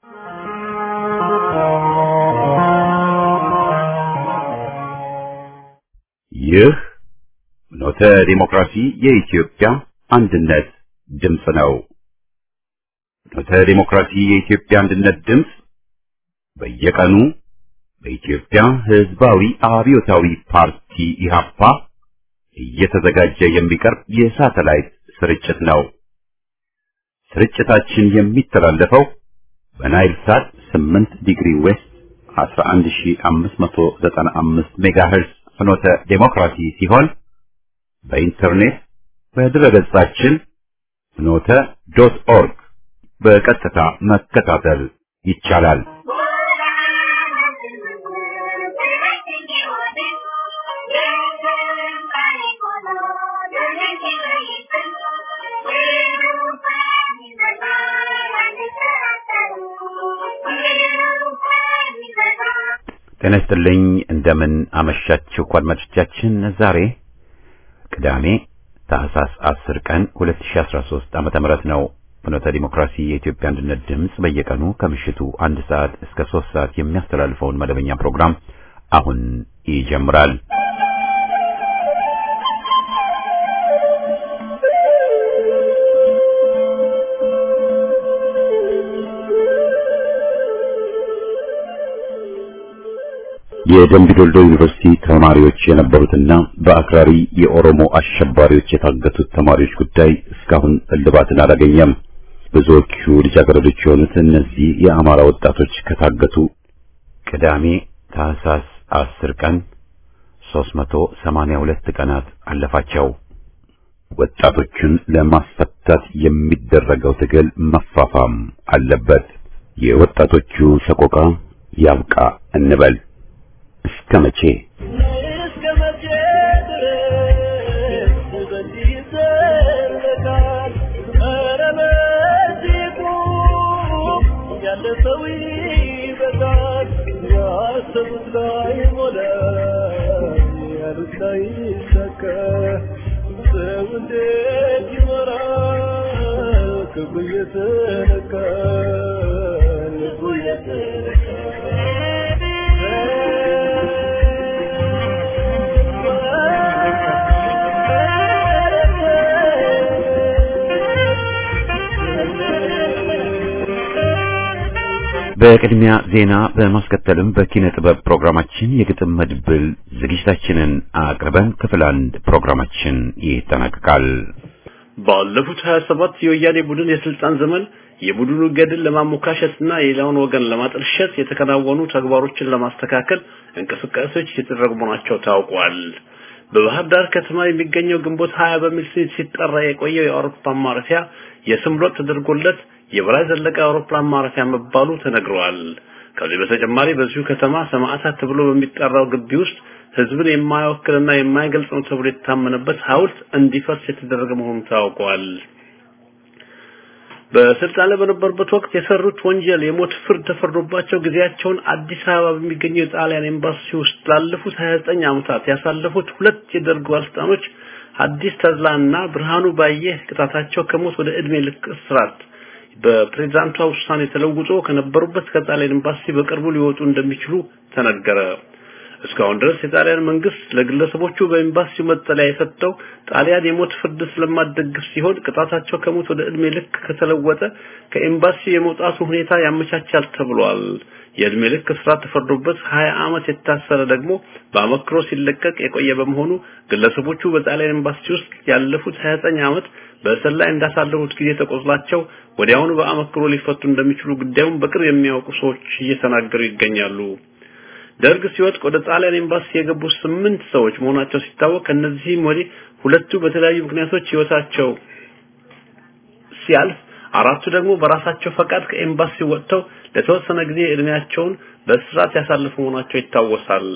ይህ ኖተ ዲሞክራሲ የኢትዮጵያ አንድነት ድምፅ ነው። ኖተ ዲሞክራሲ የኢትዮጵያ አንድነት ድምፅ በየቀኑ በኢትዮጵያ ሕዝባዊ አብዮታዊ ፓርቲ ኢህአፓ እየተዘጋጀ የሚቀርብ የሳተላይት ስርጭት ነው። ስርጭታችን የሚተላለፈው በናይል ሳት 8 ዲግሪ ዌስት 11595 ሜጋሄርዝ ፍኖተ ዴሞክራሲ ሲሆን በኢንተርኔት በድረገጻችን ፍኖተ ዶት ኦርግ በቀጥታ መከታተል ይቻላል። ጤና ይስጥልኝ። እንደምን አመሻችሁ አድማጮቻችን። ዛሬ ቅዳሜ ታህሳስ 10 ቀን 2013 ዓመተ ምህረት ነው። ፍኖተ ዲሞክራሲ የኢትዮጵያ አንድነት ድምፅ በየቀኑ ከምሽቱ አንድ ሰዓት እስከ ሶስት ሰዓት የሚያስተላልፈውን መደበኛ ፕሮግራም አሁን ይጀምራል። የደምቢ ዶልዶ ዩኒቨርሲቲ ተማሪዎች የነበሩትና በአክራሪ የኦሮሞ አሸባሪዎች የታገቱት ተማሪዎች ጉዳይ እስካሁን እልባትን አላገኘም። ብዙዎቹ ልጃገረዶች የሆኑት እነዚህ የአማራ ወጣቶች ከታገቱ ቅዳሜ ታህሳስ 10 ቀን 382 ቀናት አለፋቸው። ወጣቶቹን ለማስፈታት የሚደረገው ትግል መፋፋም አለበት። የወጣቶቹ ሰቆቃ ያብቃ እንበል። እስከ መቼ እስከ መቼ ድረስ በዚህ ይዘለቃል? ኧረ በዚህ ቁም፣ ያለ ሰው ይበቃል። ያሰቡት ላይ ሞላ፣ ያሉት ላይ ይሳካ። ሰው እንዴት ይኖራል? ክብሩ እየተነካ ልቡ በቅድሚያ ዜና በማስከተልም በኪነ ጥበብ ፕሮግራማችን የግጥም መድብል ዝግጅታችንን አቅርበን ክፍል አንድ ፕሮግራማችን ይጠናቀቃል። ባለፉት 27 የወያኔ ቡድን የስልጣን ዘመን የቡድኑ ገድል ለማሞካሸትና የሌላውን ወገን ለማጠልሸት የተከናወኑ ተግባሮችን ለማስተካከል እንቅስቃሴዎች እየተደረጉ መሆናቸው ታውቋል። በባህር ዳር ከተማ የሚገኘው ግንቦት 20 በሚል ስም ሲጠራ የቆየው የአውሮፕላን ማረፊያ የስም ለውጥ ተደርጎለት የበላይ ዘለቀ አውሮፕላን ማረፊያ መባሉ ተነግሯል። ከዚህ በተጨማሪ በዚሁ ከተማ ሰማዕታት ተብሎ በሚጠራው ግቢ ውስጥ ህዝብን የማይወክልና የማይገልጽ ነው ተብሎ የታመነበት ሐውልት እንዲፈርስ የተደረገ መሆኑ ታውቋል። በስልጣን ላይ በነበሩበት ወቅት የሰሩት ወንጀል የሞት ፍርድ ተፈርዶባቸው ጊዜያቸውን አዲስ አበባ በሚገኘው የጣሊያን ኤምባሲ ውስጥ ላለፉት 29 ዓመታት ያሳለፉት ሁለት የደርግ ባለስልጣኖች ሐዲስ ተድላና ብርሃኑ ባየ ቅጣታቸው ከሞት ወደ እድሜ ልክ እስራት በፕሬዝዳንቷ ውሳኔ ተለውጦ ከነበሩበት ከጣሊያን ኤምባሲ በቅርቡ ሊወጡ እንደሚችሉ ተነገረ። እስካሁን ድረስ የጣሊያን መንግስት ለግለሰቦቹ በኤምባሲው መጠለያ የሰጠው ጣሊያን የሞት ፍርድ ስለማደግፍ ሲሆን ቅጣታቸው ከሞት ወደ እድሜ ልክ ከተለወጠ ከኤምባሲው የመውጣቱ ሁኔታ ያመቻቻል ተብሏል። የእድሜ ልክ እስራት ተፈርዶበት 20 ዓመት የታሰረ ደግሞ በአመክሮ ሲለቀቅ የቆየ በመሆኑ ግለሰቦቹ በጣሊያን ኤምባሲ ውስጥ ያለፉት 29 ዓመት በእስር ላይ እንዳሳለፉት ጊዜ ተቆጥላቸው ወዲያውኑ በአመክሮ ሊፈቱ እንደሚችሉ ጉዳዩን በቅርብ የሚያውቁ ሰዎች እየተናገሩ ይገኛሉ። ደርግ ሲወድቅ ወደ ጣሊያን ኤምባሲ የገቡ ስምንት ሰዎች መሆናቸው ሲታወቅ ከነዚህም ወዲህ ሁለቱ በተለያዩ ምክንያቶች ህይወታቸው ሲያልፍ አራቱ ደግሞ በራሳቸው ፈቃድ ከኤምባሲ ወጥተው ለተወሰነ ጊዜ እድሜያቸውን በእስራት ያሳለፉ መሆናቸው ይታወሳል።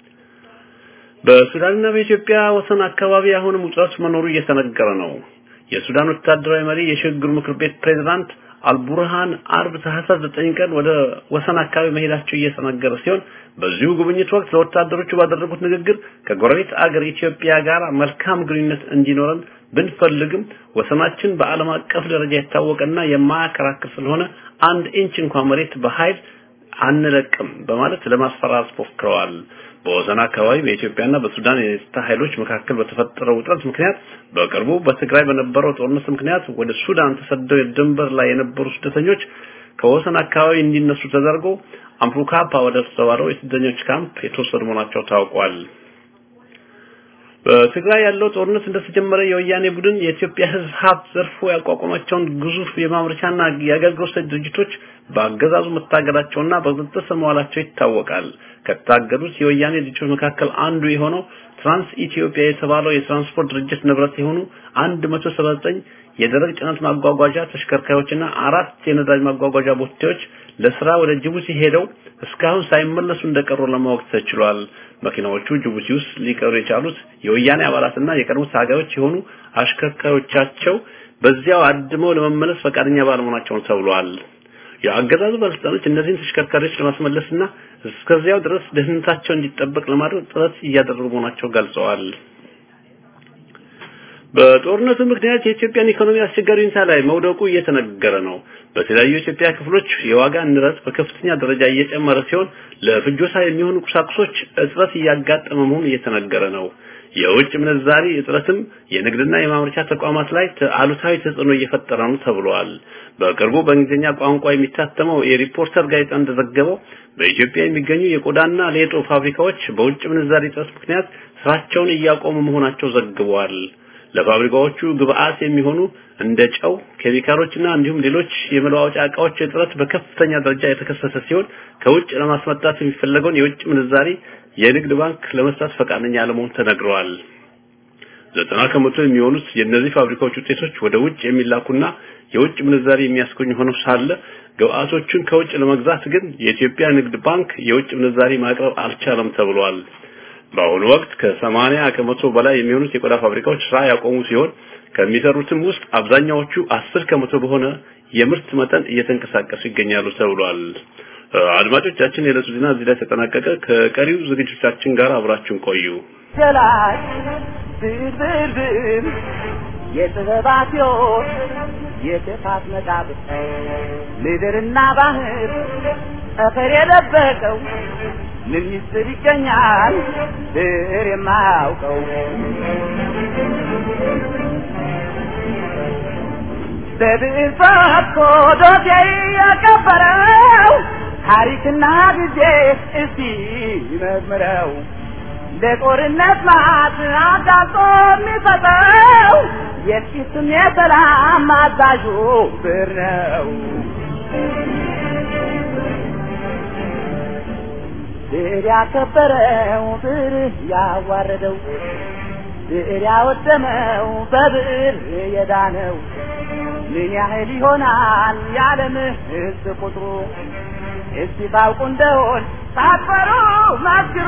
በሱዳንና በኢትዮጵያ ወሰን አካባቢ አሁንም ውጥረት መኖሩ እየተነገረ ነው። የሱዳን ወታደራዊ መሪ የሽግግር ምክር ቤት ፕሬዝዳንት አልቡርሃን አርብ ታህሳስ 9 ቀን ወደ ወሰን አካባቢ መሄዳቸው እየተነገረ ሲሆን በዚሁ ጉብኝት ወቅት ለወታደሮቹ ባደረጉት ንግግር ከጎረቤት አገር ኢትዮጵያ ጋር መልካም ግንኙነት እንዲኖረን ብንፈልግም ወሰናችን በዓለም አቀፍ ደረጃ የታወቀና የማያከራክር ስለሆነ አንድ ኢንች እንኳን መሬት በኃይል አንለቅም በማለት ለማስፈራራት ሞክረዋል። በወሰን አካባቢ በኢትዮጵያና በሱዳን የጸጥታ ኃይሎች መካከል በተፈጠረው ውጥረት ምክንያት በቅርቡ በትግራይ በነበረው ጦርነት ምክንያት ወደ ሱዳን ተሰደው የድንበር ላይ የነበሩ ስደተኞች ከወሰን አካባቢ እንዲነሱ ተደርጎ አምፑካፓ ወደ ተሰዋረው የስደተኞች ካምፕ የተወሰዱ መሆናቸው ታውቋል። በትግራይ ያለው ጦርነት እንደተጀመረ የወያኔ ቡድን የኢትዮጵያ ሕዝብ ሀብት ዘርፎ ያቋቋማቸውን ግዙፍ የማምረቻና የአገልግሎት ሰጪ ድርጅቶች በአገዛዙ መታገዳቸውና በቁጥጥር ስር መዋላቸው ይታወቃል። ከታገዱት የወያኔ ድርጅቶች መካከል አንዱ የሆነው ትራንስ ኢትዮጵያ የተባለው የትራንስፖርት ድርጅት ንብረት የሆኑ 179 የደረቅ ጭነት ማጓጓዣ ተሽከርካሪዎችና አራት የነዳጅ ማጓጓዣ ቦቴዎች ለስራ ወደ ጅቡቲ ሄደው እስካሁን ሳይመለሱ እንደቀሩ ለማወቅ ተችሏል። መኪናዎቹ ጅቡቲ ውስጥ ሊቀሩ የቻሉት የወያኔ አባላትና የቀድሞ ታጋዮች የሆኑ አሽከርካሪዎቻቸው በዚያው አድመው ለመመለስ ፈቃደኛ ባለመሆናቸው ተብሏል። የአገዛዙ ባለስልጣኖች እነዚህን ተሽከርካሪዎች ለማስመለስና እስከዚያው ድረስ ደህንነታቸው እንዲጠበቅ ለማድረግ ጥረት እያደረጉ መሆናቸው ገልጸዋል። በጦርነቱ ምክንያት የኢትዮጵያን ኢኮኖሚ አስቸጋሪ ሁኔታ ላይ መውደቁ እየተነገረ ነው። በተለያዩ የኢትዮጵያ ክፍሎች የዋጋ ንረት በከፍተኛ ደረጃ እየጨመረ ሲሆን ለፍጆታ የሚሆኑ ቁሳቁሶች እጥረት እያጋጠመ መሆኑ እየተነገረ ነው። የውጭ ምንዛሪ እጥረትም የንግድና የማምረቻ ተቋማት ላይ አሉታዊ ተጽዕኖ እየፈጠረ ነው ተብሏል። በቅርቡ በእንግሊዝኛ ቋንቋ የሚታተመው የሪፖርተር ጋዜጣ እንደዘገበው በኢትዮጵያ የሚገኙ የቆዳና ሌጦ ፋብሪካዎች በውጭ ምንዛሪ እጥረት ምክንያት ስራቸውን እያቆሙ መሆናቸው ዘግበዋል። ለፋብሪካዎቹ ግብአት የሚሆኑ እንደ ጨው፣ ኬሚካሎችና እንዲሁም ሌሎች የመለዋወጫ እቃዎች እጥረት በከፍተኛ ደረጃ የተከሰተ ሲሆን ከውጭ ለማስመጣት የሚፈለገውን የውጭ ምንዛሪ የንግድ ባንክ ለመስጠት ፈቃደኛ አለመሆኑ ተነግረዋል። ዘጠና ከመቶ የሚሆኑት የእነዚህ ፋብሪካዎች ውጤቶች ወደ ውጭ የሚላኩና የውጭ ምንዛሪ የሚያስገኙ ሆነው ሳለ ግብአቶቹን ከውጭ ለመግዛት ግን የኢትዮጵያ ንግድ ባንክ የውጭ ምንዛሪ ማቅረብ አልቻለም ተብሏል። በአሁኑ ወቅት ከሰማንያ ከመቶ በላይ የሚሆኑት የቆዳ ፋብሪካዎች ስራ ያቆሙ ሲሆን ከሚሰሩትም ውስጥ አብዛኛዎቹ አስር ከመቶ በሆነ የምርት መጠን እየተንቀሳቀሱ ይገኛሉ ተብሏል። አድማጮቻችን፣ የዕለቱ ዜና እዚህ ላይ ተጠናቀቀ። ከቀሪው ዝግጅቶቻችን ጋር አብራችሁን ቆዩ። ገላጭ ብርብርብር የጥበባት ሕይወት የክፋት መቃብር ምድርና ባህር ጠፈር የደበቀው ምን ሚስጥር ይገኛል ብር የማያውቀው በብዕር ፈትቶ ዶሴ ያቀበረው ታሪክና ጊዜ እስቲ መዝምረው ለጦርነት ማት አጋጦ የሚሰጠው የፊትም የሰላም አዛዡ ብር ነው። ብር ያከበረው ብር ያዋረደው ብር ያወደመው በብር የዳነው ምን ያህል ይሆናል የዓለም ሕዝብ ቁጥሩ? እስቲ ባውቁ እንደሆን ሳትፈሩ መስክሩ።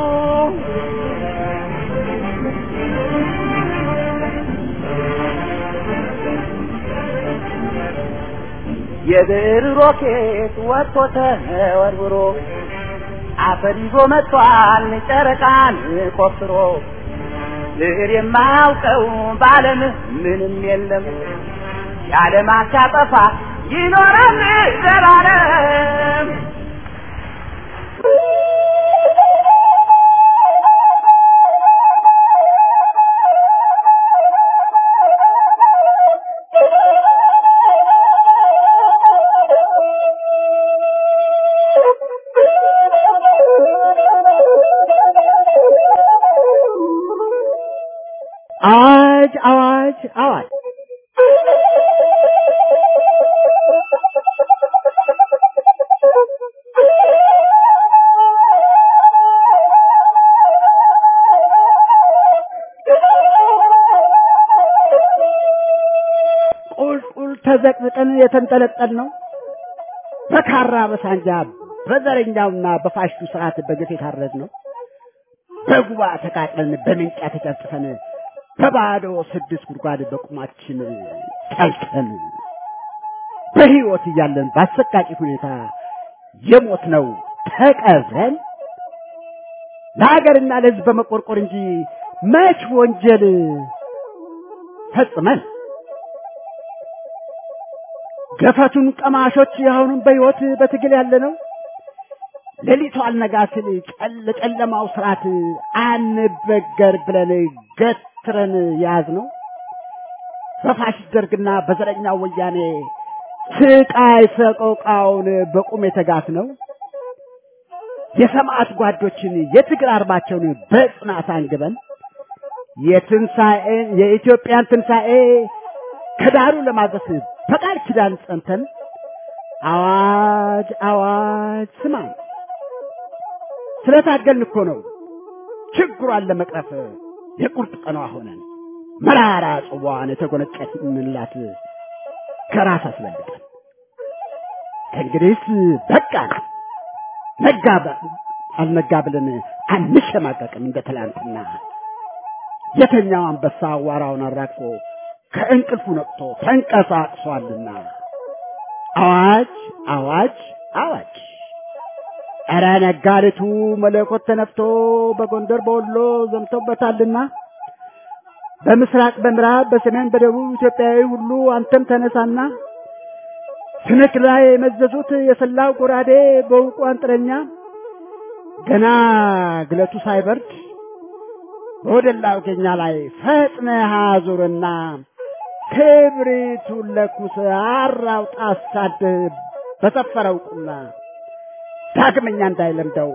የብር ሮኬት ወጥቶ ተወርውሮ አፈር ይዞ መጥቷል ጨረቃን ቆፍሮ ብር የማያውቀው በዓለም ምንም የለም የዓለም አሻጠፋ ይኖራል ዘላለም። አዋጅ አዋጅ አዋጅ! ቁልቁል ተዘቅዝቀን የተንጠለጠል ነው በካራ በሳንጃ በዘረኛውና በፋሽቱ ስርዓት በግፍ የታረድ ነው በጉባ ተቃጥለን በምንጫ ተጨፍጭፈን በባዶ ስድስት ጉድጓድ በቁማችን ጠልጠን በህይወት እያለን በአሰቃቂ ሁኔታ የሞት ነው ተቀብረን ለሀገርና ለሕዝብ በመቆርቆር እንጂ መች ወንጀል ፈጽመን ገፈቱን ቀማሾች የአሁኑን በሕይወት በትግል ያለ ነው። ሌሊቱ አልነጋ ሲል ጨለ ጨለማው ስርዓት አንበገር ብለን ገትረን ያዝ ነው። በፋሽስት ደርግና በዘረኛው ወያኔ ስቃይ ሰቆቃውን በቁም የተጋት ነው። የሰማዕት ጓዶችን የትግል አርማቸውን በጽናት አንግበን የትንሣኤ የኢትዮጵያን ትንሣኤ ከዳሩ ለማድረስ በቃል ኪዳን ጸንተን አዋጅ አዋጅ ስማን ስለታገልን እኮ ነው ችግሯን ለመቅረፍ የቁርጥ ቀኗ ሆነን መራራ ጽዋዋን የተጎነጨንላት ከራስ አስበልጠን ከእንግዲህስ በቃ ነጋ አልነጋ ብለን አንሸማቀቅም እንደ ትላንትና የተኛው አንበሳ አዋራውን አራግፎ ከእንቅልፉ ነቅቶ ተንቀሳቅሷልና አዋጅ አዋጅ አዋጅ ኧረ ነጋሪቱ መለኮት ተነፍቶ በጎንደር በወሎ ዘምቶበታልና በምስራቅ በምዕራብ በሰሜን በደቡብ ኢትዮጵያዊ ሁሉ አንተም ተነሳና ስንክ ላይ የመዘዙት የሰላው ጎራዴ በውቁ አንጥረኛ ገና ግለቱ ሳይበርድ በወደላው ኬኛ ላይ ፈጥነህ አዙርና ክብሪቱን ለኩስ አራውጣ አሳድህ በሰፈረው ቁና ዳግመኛ እንዳይለምደው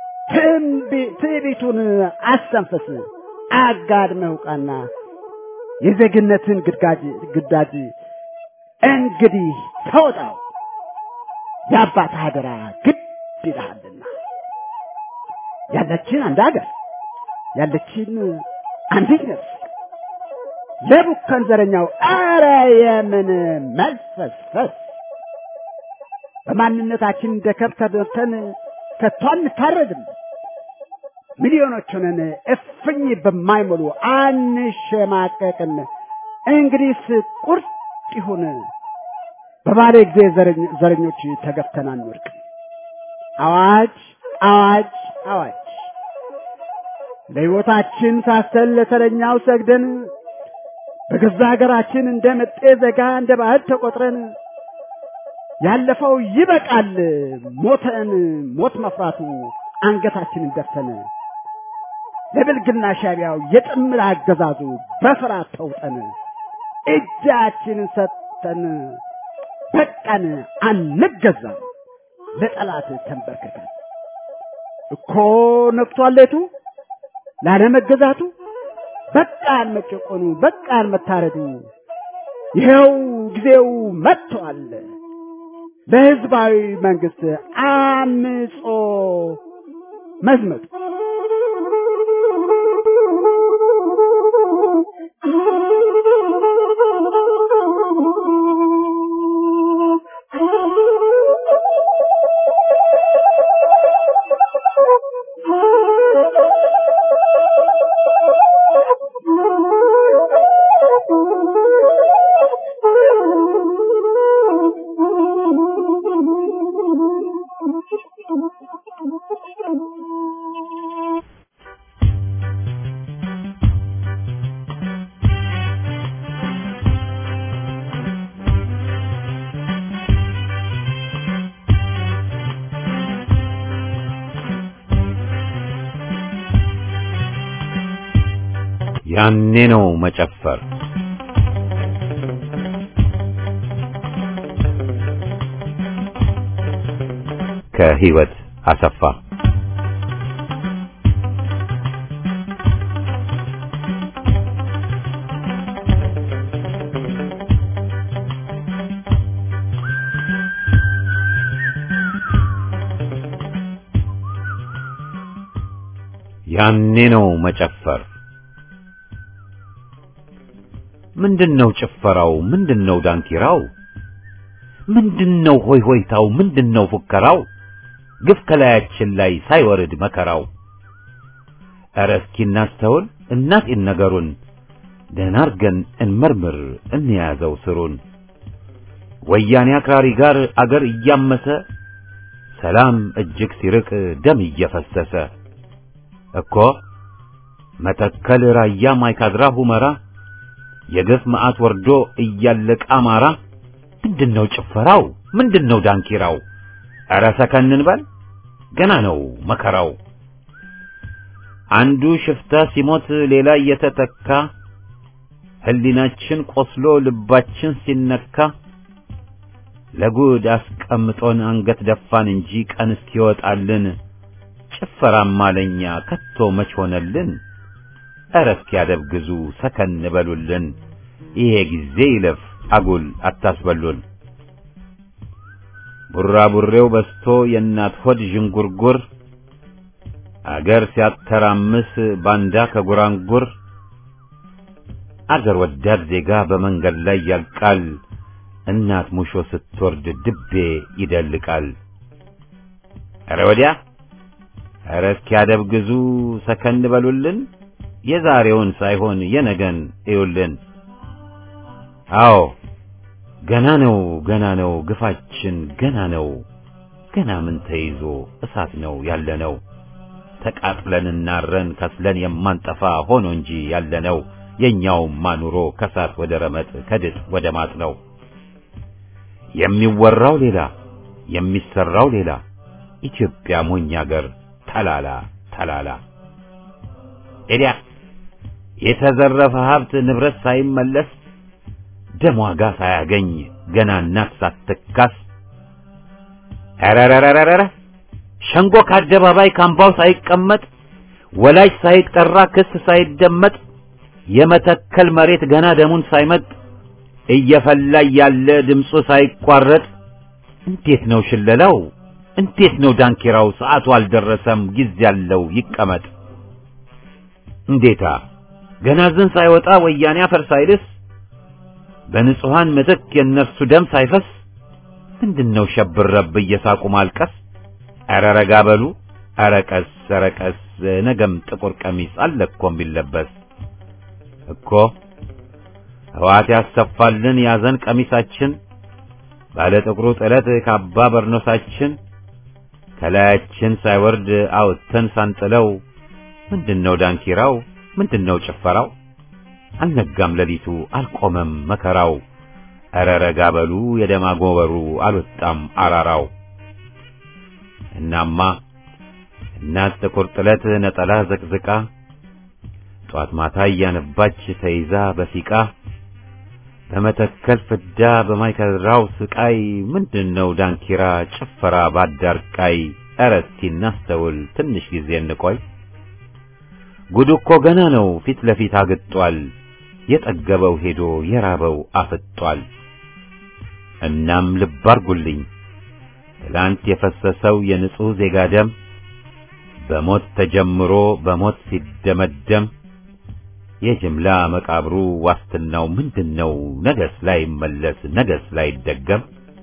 ትዕቢቱን አስተንፍስ አጋድመህ ውቃና የዜግነትን ግዳጅ ግዳጅ እንግዲህ ተወጣው የአባት ሀገራ ግድ ይልሃልና ያለችን አንድ ሀገር ያለችን አንዲት ነፍስ ለቡከን ዘረኛው አረ የምን መልፈስፈስ በማንነታችን እንደ ከብት ተደርተን ከቶ አንታረድም። ሚሊዮኖች ሆነን እፍኝ በማይሞሉ አንሸማቀቅም። እንግዲህስ ቁርጥ ይሁን በባለ ጊዜ ዘረኞች ተገፍተን አንወድቅም። አዋጅ አዋጅ አዋጅ ለሕይወታችን ሳሰል ለተረኛው ሰግደን በገዛ ሀገራችን እንደ መጤ ዘጋ እንደ ባዕድ ተቆጥረን ያለፈው ይበቃል ሞተን ሞት መፍራቱ አንገታችንን ደፍተን ለብልግና ሻቢያው የጥምር አገዛዙ በፍርሃት ተውጠን እጃችንን ሰጥተን በቃን አንገዛም ለጠላት ተንበርክከን እኮ ነቅቷል ሌቱ ላለመገዛቱ በቃን መጨቆኑ በቃን መታረዱ ይኸው ጊዜው መጥቷል ለህዝባዊ መንግስት አምጾ መዝመቱ ያኔ ነው መጨፈር። ከህይወት አሰፋ ያኔ ነው መጨፈር። ምንድነው ጭፈራው? ምንድነው ዳንኪራው? ምንድነው ሆይ ሆይታው? ምንድነው ፉከራው? ግፍ ከላያችን ላይ ሳይወርድ መከራው። ኧረ እስኪ እናስተውል እናጤን ነገሩን ደህና አርገን እንመርምር እንያዘው ስሩን። ወያኔ አክራሪ ጋር አገር እያመሰ ሰላም እጅግ ሲርቅ ደም እየፈሰሰ እኮ መተከል፣ ራያ፣ ማይካድራ፣ ሁመራ የግፍ መዓት ወርዶ እያለቀ አማራ ምንድነው ጭፈራው? ምንድነው ዳንኪራው? ኧረ ሰከን እንበል ገና ነው መከራው። አንዱ ሽፍታ ሲሞት ሌላ እየተተካ ህሊናችን ቆስሎ ልባችን ሲነካ ለጉድ አስቀምጦን አንገት ደፋን እንጂ ቀን እስኪወጣልን ጭፈራማ ለኛ ከቶ መች ሆነልን? ኧረ እስኪያደብግዙ ሰከን በሉልን፣ ይሄ ጊዜ ይለፍ አጉል አታስበሉን። ቡራቡሬው በስቶ የእናት ሆድ ዥንጉርጉር አገር ሲያተራምስ ባንዳ ከጉራንጉር አገር ወዳድ ዜጋ በመንገድ ላይ ያልቃል። እናት ሙሾ ስትወርድ ድቤ ይደልቃል። ኧረ ወዲያ ኧረ እስኪያደብግዙ ሰከን በሉልን፣ የዛሬውን ሳይሆን የነገን እዩልን። አዎ ገና ነው ገና ነው ግፋችን ገና ነው ገና ምን ተይዞ እሳት ነው ያለነው ተቃጥለን እናረን ከስለን የማንጠፋ ሆኖ እንጂ ያለነው የኛውማ ኑሮ ከሳት ወደ ረመጥ ከድጥ ወደ ማጥ ነው። የሚወራው ሌላ የሚሰራው ሌላ ኢትዮጵያ ሞኝ አገር ተላላ ተላላ ኤዲያ የተዘረፈ ሀብት ንብረት ሳይመለስ ደም ዋጋ ሳያገኝ ገና እናት ሳትካስ ኧረረረረረ ሸንጎ ከአደባባይ ካምባው ሳይቀመጥ ወላጅ ሳይጠራ ክስ ሳይደመጥ የመተከል መሬት ገና ደሙን ሳይመጥ እየፈላ ያለ ድምፁ ሳይቋረጥ እንዴት ነው ሽለላው? እንዴት ነው ዳንኪራው? ሰዓቱ አልደረሰም ጊዜ ያለው ይቀመጥ። እንዴታ ገና ዝን ሳይወጣ ወያኔ አፈር ሳይልስ በንጹሃን ምትክ የእነርሱ ደም ሳይፈስ ምንድነው ሸብረብ እየሳቁ ማልቀስ? ኧረ ረጋ በሉ ኧረ ቀስ ኧረ ቀስ ነገም ጥቁር ቀሚስ አለ እኮ የሚለበስ እኮ ሕዋት ያሰፋልን ያዘን ቀሚሳችን ባለ ጥቁሩ ጥለት ካባ በርኖሳችን ከላያችን ሳይወርድ አውጥተን ሳንጥለው ምንድነው ዳንኪራው? ምንድነው ጭፈራው? አልነጋም ሌሊቱ አልቆመም መከራው። ኧረ ረጋ በሉ የደማጎበሩ አልወጣም አራራው። እናማ እናት ጥቁር ጥለት ነጠላ ዘቅዝቃ ጧት ማታ እያነባች ተይዛ በሲቃ በመተከል ፍዳ በማይከድራው ስቃይ ምንድነው ዳንኪራ ጭፈራ ባዳርቃይ? ኧረ እስቲ እናስተውል ትንሽ ጊዜ እንቆይ። ጉዱ እኮ ገና ነው ፊት ለፊት አግጧል። የጠገበው ሄዶ የራበው አፍጧል። እናም ልብ አርጉልኝ ትላንት የፈሰሰው የንጹሕ ዜጋ ደም በሞት ተጀምሮ በሞት ሲደመደም የጅምላ መቃብሩ ዋስትናው ምንድነው? ነገስ ላይ መለስ ነገስ ላይ ደገም።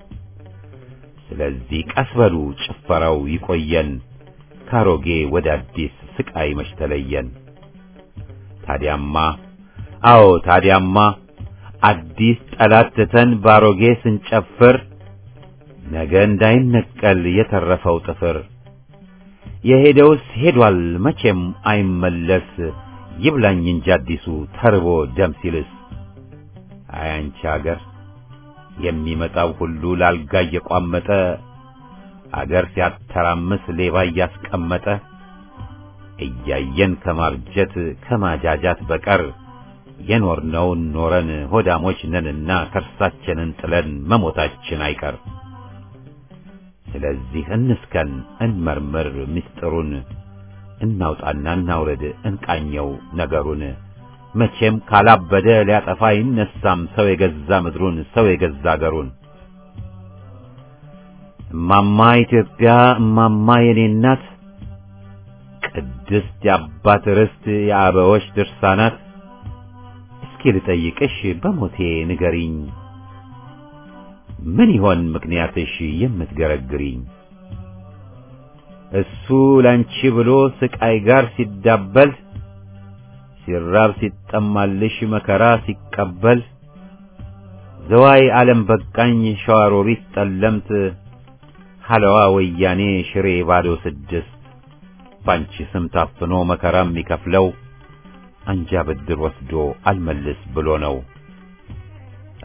ስለዚህ ቀስ በሉ ጭፈራው ይቆየን፣ ካሮጌ ወደ አዲስ ስቃይ መች ተለየን። ታዲያማ አዎ ታዲያማ አዲስ ጠላት ትተን ባሮጌ ስንጨፍር ነገ እንዳይነቀል የተረፈው ጥፍር የሄደውስ ሄዷል መቼም አይመለስ ይብላኝ እንጂ አዲሱ ተርቦ ደም ሲልስ አያንቺ አገር የሚመጣው ሁሉ ላልጋ እየቋመጠ አገር ሲያተራምስ ሌባ እያስቀመጠ እያየን ከማርጀት ከማጃጃት በቀር የኖርነውን ኖረን ሆዳሞች ነንና ከርሳችንን ጥለን መሞታችን አይቀር። ስለዚህ እንስከን እንመርምር ምስጢሩን እናውጣና እናውረድ እንቃኘው ነገሩን። መቼም ካላበደ ሊያጠፋ ይነሳም ሰው የገዛ ምድሩን ሰው የገዛ አገሩን። እማማ ኢትዮጵያ እማማ የኔ እናት ቅድስት የአባት ርስት የአበዎች ድርሳናት እስኪ ልጠይቅሽ በሞቴ ንገሪኝ ምን ይሆን ምክንያትሽ የምትገረግሪኝ? እሱ ላንቺ ብሎ ስቃይ ጋር ሲዳበል ሲራብ ሲጠማልሽ መከራ ሲቀበል ዘዋይ ዓለም በቃኝ ሸዋሮቢት ጠለምት ሐለዋ ወያኔ ሽሬ ባዶ ስድስት ባንቺ ስም ታፍኖ መከራ የሚከፍለው አንጃ ብድር ወስዶ አልመልስ ብሎ ነው።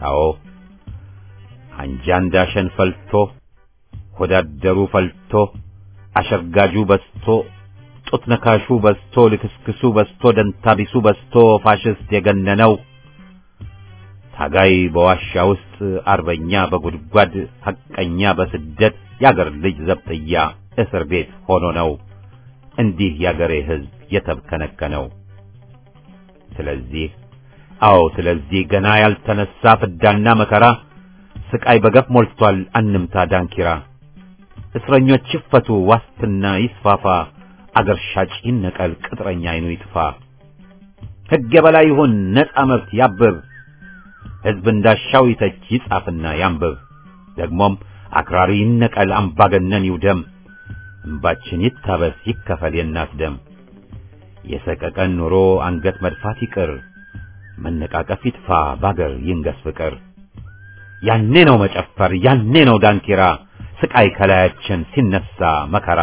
አዎ አንጃ እንዳሸን ፈልቶ ሆዳደሩ ፈልቶ አሸርጋጁ በስቶ ጡት ነካሹ በስቶ ልክስክሱ በስቶ ደንታቢሱ በስቶ ፋሽስት የገነነው ታጋይ በዋሻ ውስጥ አርበኛ በጉድጓድ ሐቀኛ በስደት ያገር ልጅ ዘብጥያ እስር ቤት ሆኖ ነው እንዲህ ያገሬ ሕዝብ የተብከነከነው። ስለዚህ አዎ ስለዚህ ገና ያልተነሳ ፍዳና መከራ ስቃይ በገፍ ሞልቷል አንምታ ዳንኪራ። እስረኞች ይፈቱ ዋስትና ይስፋፋ አገር ሻጭ ይነቀል ቅጥረኛ አይኑ ይጥፋ። ሕግ የበላይ ይሁን ነፃ መብት ያብብ ሕዝብ እንዳሻው ይተች ይጻፍና ያንብብ። ደግሞም አክራሪ ይነቀል አምባገነን ይውደም። እንባችን ይታበስ ይከፈል የእናት ደም። የሰቀቀን ኑሮ አንገት መድፋት ይቅር መነቃቀፍ ይጥፋ ባገር ይንገስ ፍቅር። ያኔ ነው መጨፈር ያኔ ነው ዳንኪራ ስቃይ ከላያችን ሲነሳ መከራ።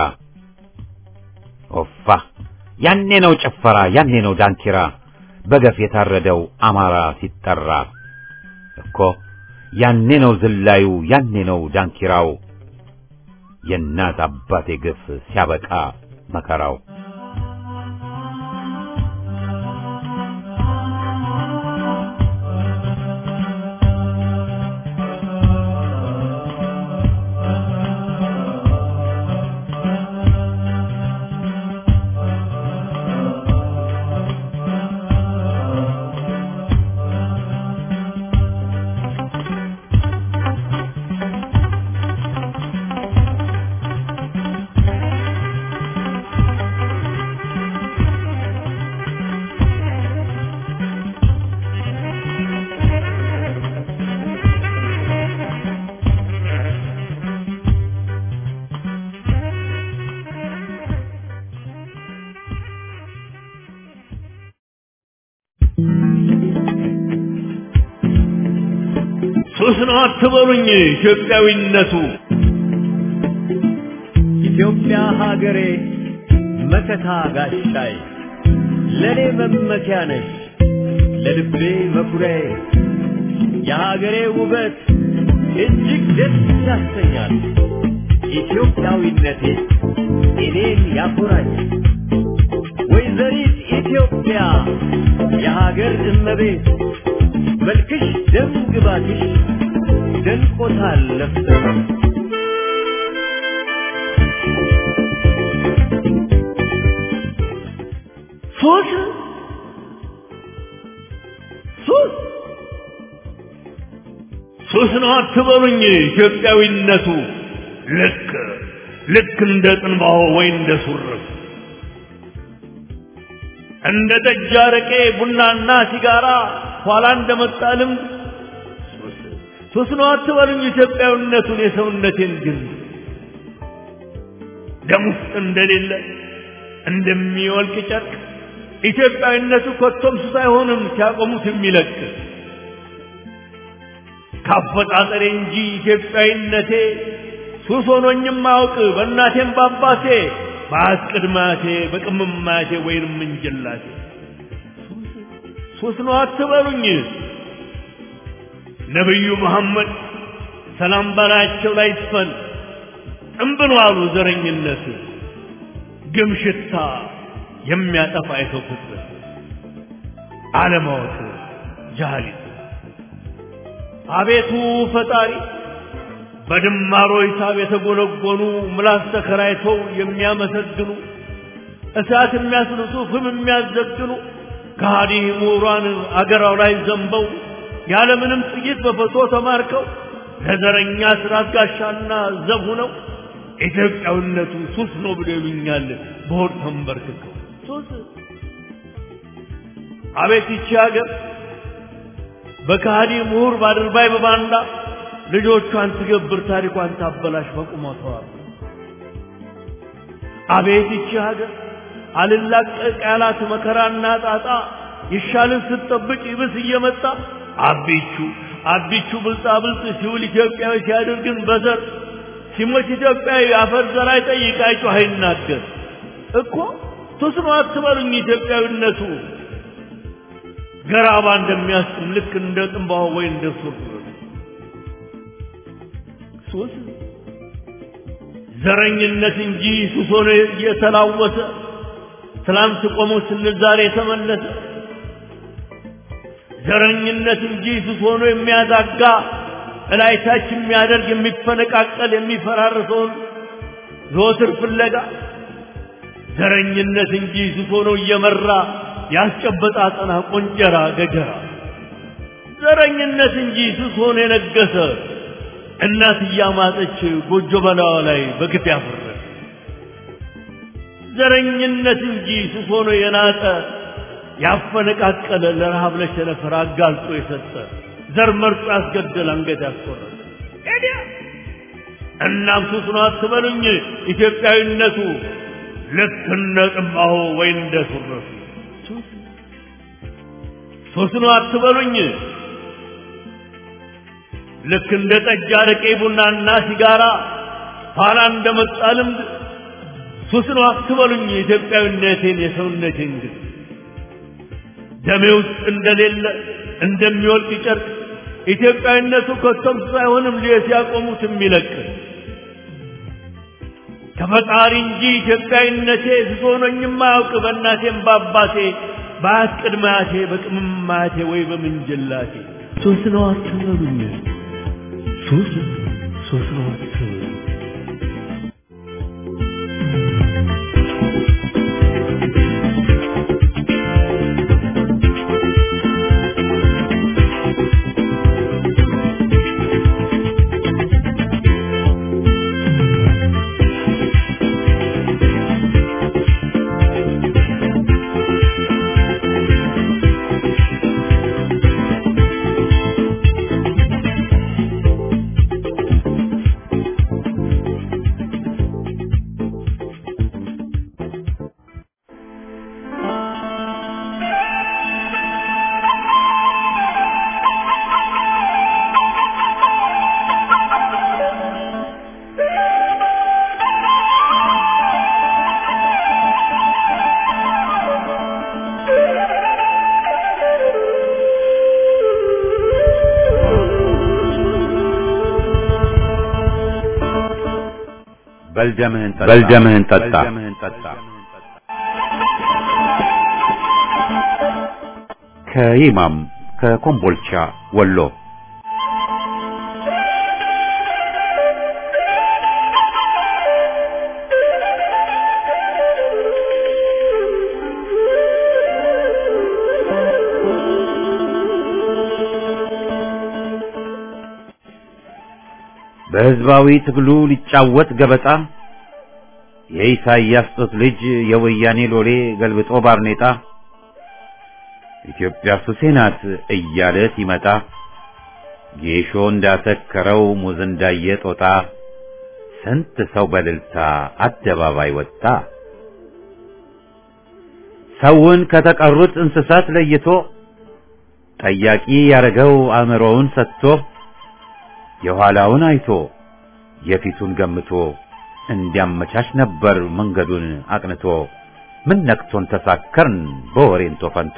ኦፋ ያኔ ነው ጭፈራ ያኔ ነው ዳንኪራ በገፍ የታረደው አማራ ሲጠራ እኮ ያኔ ነው ዝላዩ ያኔ ነው ዳንኪራው የእናት አባቴ ግፍ ሲያበቃ መከራው። ሱስ ነው አትበሉኝ ኢትዮጵያዊነቱ ኢትዮጵያ ሀገሬ መከታ ጋሻይ ለኔ መመኪያ ነሽ ለልቤ መኩሪያዬ የሀገሬ ውበት እጅግ ደስ ያሰኛል። ኢትዮጵያዊነቴ እኔን ያኮራኝ። ወይዘሪት ኢትዮጵያ የሀገር እመቤት መልክሽ ደም ግባትሽ ደንቆታል ለፍተህ ሱስ ሱስ ሱስ ነው አትበሉኝ ኢትዮጵያዊነቱ ልክ ልክ እንደ ጥንባሆ ወይ እንደ ሱርፍ እንደ ጠጅ አረቄ ቡናና ሲጋራ ኋላ እንደመጣ ልምድ ሱስ ሱስ ነው አትበሉኝ ኢትዮጵያዊነቱን የሰውነቴን ግን ደም ውስጥ እንደሌለ እንደሚወልቅ ጨርቅ ኢትዮጵያዊነቱ ኮቶም ሱስ አይሆንም ሲያቆሙት የሚለቅ ካፈጣጠሬ እንጂ ኢትዮጵያዊነቴ ሱስ ሆኖኝም አውቅ በእናቴም በአባቴ በአያት ቅድማቴ በቅምማቴ ወይንም እንጀላቴ ሱስ ነው አትበሉኝ ነቢዩ መሐመድ ሰላም በላያቸው ላይ ይስፈን እምብሎ አሉ ዘረኝነት ግም ሽታ የሚያጠፋ የሰው ፍጥረት አለማወቅ ጃሃሊት አቤቱ ፈጣሪ በድማሮ ሂሳብ የተጎነጎኑ ምላስ ተከራይተው የሚያመሰግኑ እሳት የሚያስልሱ ፍም የሚያዘግኑ ከሃዲ ምሁራን አገራው ላይ ዘንበው ያለምንም ጥይት በፈቶ ተማርከው ለዘረኛ ስርዓት ጋሻና ዘብ ሆነው ኢትዮጵያዊነቱ ሱስ ነው ብሎ ይሉኛል በሆድ ተንበርክከው ሱስ አቤት ይቺ ሀገር በከሃዲ ምሁር ባድርባይ በባንዳ ልጆቿን ትገብር ታሪኳን ታበላሽ በቁመቷ አቤት ይቺ ሀገር አልላቀቅ ያላት መከራና ጣጣ ይሻልን ስትጠብቅ ይብስ እየመጣ አቢቹ አቢቹ ብልጣ ብልጥ ሲውል ኢትዮጵያዊ ሲያደርግን በዘር ሲሞት ኢትዮጵያዊ አፈር ዘር አይጠይቅ አይጮህ አይናገር እኮ ሱስ ነው አትበሉኝ ኢትዮጵያዊነቱ ገራባ እንደሚያስጥም ልክ እንደ ጥንባሆ ወይ እንደ ሱር ሱስ ዘረኝነት እንጂ ሱስ ሆኖ እየተላወሰ ትላንት ቆሞ ስንል ዛሬ የተመለሰ ዘረኝነት እንጂ ሱስ ሆኖ የሚያዛጋ እላይታች የሚያደርግ የሚፈነቃቀል የሚፈራርሰውን ዘወትር ፍለጋ ዘረኝነት እንጂ ሱስ ሆኖ እየመራ ያስጨበጣ አጠና ቆንጀራ ገጀራ ዘረኝነት እንጂ ሱስ ሆኖ የነገሰ እናት እያማጠች ጎጆ በላዋ ላይ በግፍ ያፈረ ዘረኝነት እንጂ ሱስ ሆኖ የናጠ ያፈነቃቀለ ለረሃብ ለቸነፈር አጋልጦ የሰጠ ዘር መርጦ ያስገደል አንገት ያስቆረጠ ኤዲያ እናም ሱስ ነው አትበሉኝ ኢትዮጵያዊነቱ ልክ እንደ ጥማሆ ወይ እንደ ሱረቱ ሱስ ነው አትበሉኝ ልክ እንደ ጠጅ አረቄ ቡናና ሲጋራ ኋላ እንደመጣ ልምድ ሱስ ነው አትበሉኝ ኢትዮጵያዊነቴን የሰውነቴን ግን ደሜ ውስጥ እንደሌለ እንደሚወልቅ ጨርቅ ኢትዮጵያዊነቱ ከቶም ሳይሆንም ሊየስ ያቆሙት የሚለቅ ከፈጣሪ እንጂ ኢትዮጵያዊነቴ ስስ ሆኖኝም አያውቅ በእናቴም በአባቴ በአያት ቅድመ አያቴ በቅምም አያቴ ወይ በምንጅላቴ ሱስ ነው አትበሉኝ ሱስ ሱስ ነው አትበሉኝ በልደምህን ጠጣ። ከይማም ከኮምቦልቻ ወሎ በህዝባዊ ትግሉ ሊጫወት ገበጣ የኢሳይያስ ጡት ልጅ የወያኔ ሎሌ ገልብጦ ባርኔጣ ኢትዮጵያ ሱሴ ናት እያለ ሲመጣ ጌሾ እንዳሰከረው ሙዝ እንዳየ ጦጣ ስንት ሰው በልልታ አደባባይ ወጣ። ሰውን ከተቀሩት እንስሳት ለይቶ ጠያቂ ያረገው አእምሮውን ሰጥቶ የኋላውን አይቶ የፊቱን ገምቶ እንዲያመቻች ነበር መንገዱን አቅንቶ ምን ነክቶን ተሳከርን በወሬንቶ ፈንቶ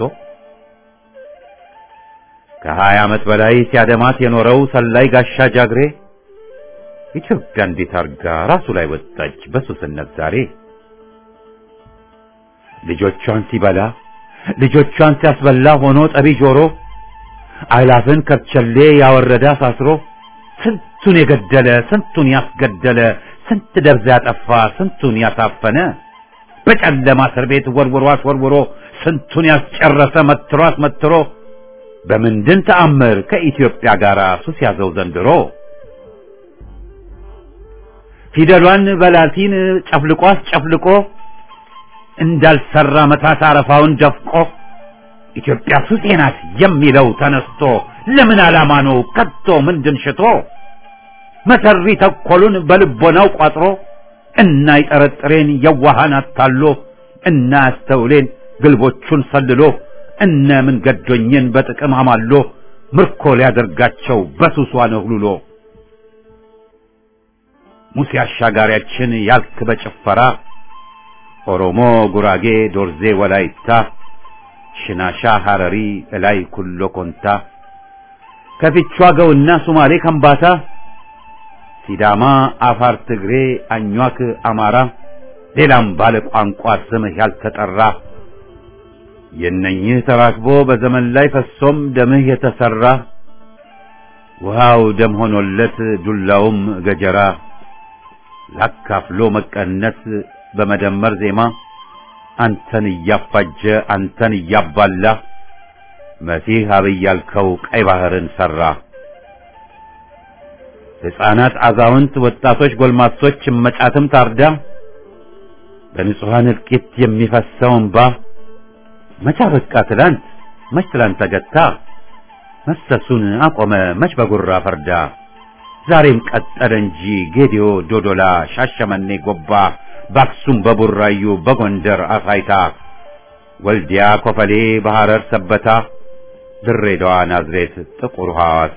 ከሀያ ዓመት በላይ ሲያደማት የኖረው ሰላይ ጋሻ ጃግሬ ኢትዮጵያ እንዴት አርጋ ራሱ ላይ ወጣች በሱስነት ዛሬ ልጆቿን ሲበላ ልጆቿን ሲያስበላ ሆኖ ጠቢ ጆሮ አይላፍን ከርቸሌ ያወረደ አሳስሮ ስንቱን የገደለ ስንቱን ያስገደለ ስንት ደብዛ ያጠፋ ስንቱን ያሳፈነ በጨለማ እስር ቤት ወርውሮ አስወርውሮ ስንቱን ያስጨረሰ መትሮ አስመትሮ በምንድን ተአምር ከኢትዮጵያ ጋር ሱስ ያዘው ዘንድሮ ፊደሏን በላቲን ጨፍልቆ አስጨፍልቆ እንዳልሰራ መታት አረፋውን ደፍቆ ኢትዮጵያ ሱሴ ናት የሚለው ተነስቶ ለምን ዓላማ ነው ከቶ ምንድን ሽቶ መሰሪ ተኮሉን በልቦናው ቋጥሮ እና ይጠረጥሬን የዋሃን አታሎ እና ያስተውሌን ግልቦቹን ሰልሎ እነ ምን ገዶኝን በጥቅም አማሎ ምርኮ ሊያደርጋቸው በሱሷ ነህሉሎ ሙሴ አሻጋሪያችን ያልክ በጭፈራ ኦሮሞ፣ ጉራጌ፣ ዶርዜ፣ ወላይታ ሽናሻ ሐረሪ እላይ ኩሎ ኮንታ ከፊቿ ገውና ሱማሌ ከምባታ ሲዳማ አፋር ትግሬ አኟክ አማራ ሌላም ባለ ቋንቋ ስምህ ያልተጠራ የነኝህ ተራክቦ በዘመን ላይ ፈሶም ደምህ የተሰራ ውሃው ደም ሆኖለት ዱላውም ገጀራ ላካፍሎ መቀነስ በመደመር ዜማ አንተን እያፋጀ አንተን እያባላ መሲህ አብይ ያልከው ቀይ ባህርን ሰራ። ሕፃናት፣ አዛውንት፣ ወጣቶች፣ ጎልማሶች እመጫትም ታርዳ በንጹሐን እልቂት የሚፈሰው እንባ መቻ በቃ ትላንት መች ትላንት ተገታ መፍሰሱን አቆመ መች በጉራ ፈርዳ ዛሬም ቀጠለ እንጂ ጌዲዮ፣ ዶዶላ፣ ሻሸመኔ፣ ጎባ በአክሱም በቡራዩ በጎንደር አሳይታ ወልዲያ፣ ኮፈሌ፣ በሐረር ሰበታ ድሬዳዋ፣ ናዝሬት፣ ጥቁር ሐዋሳ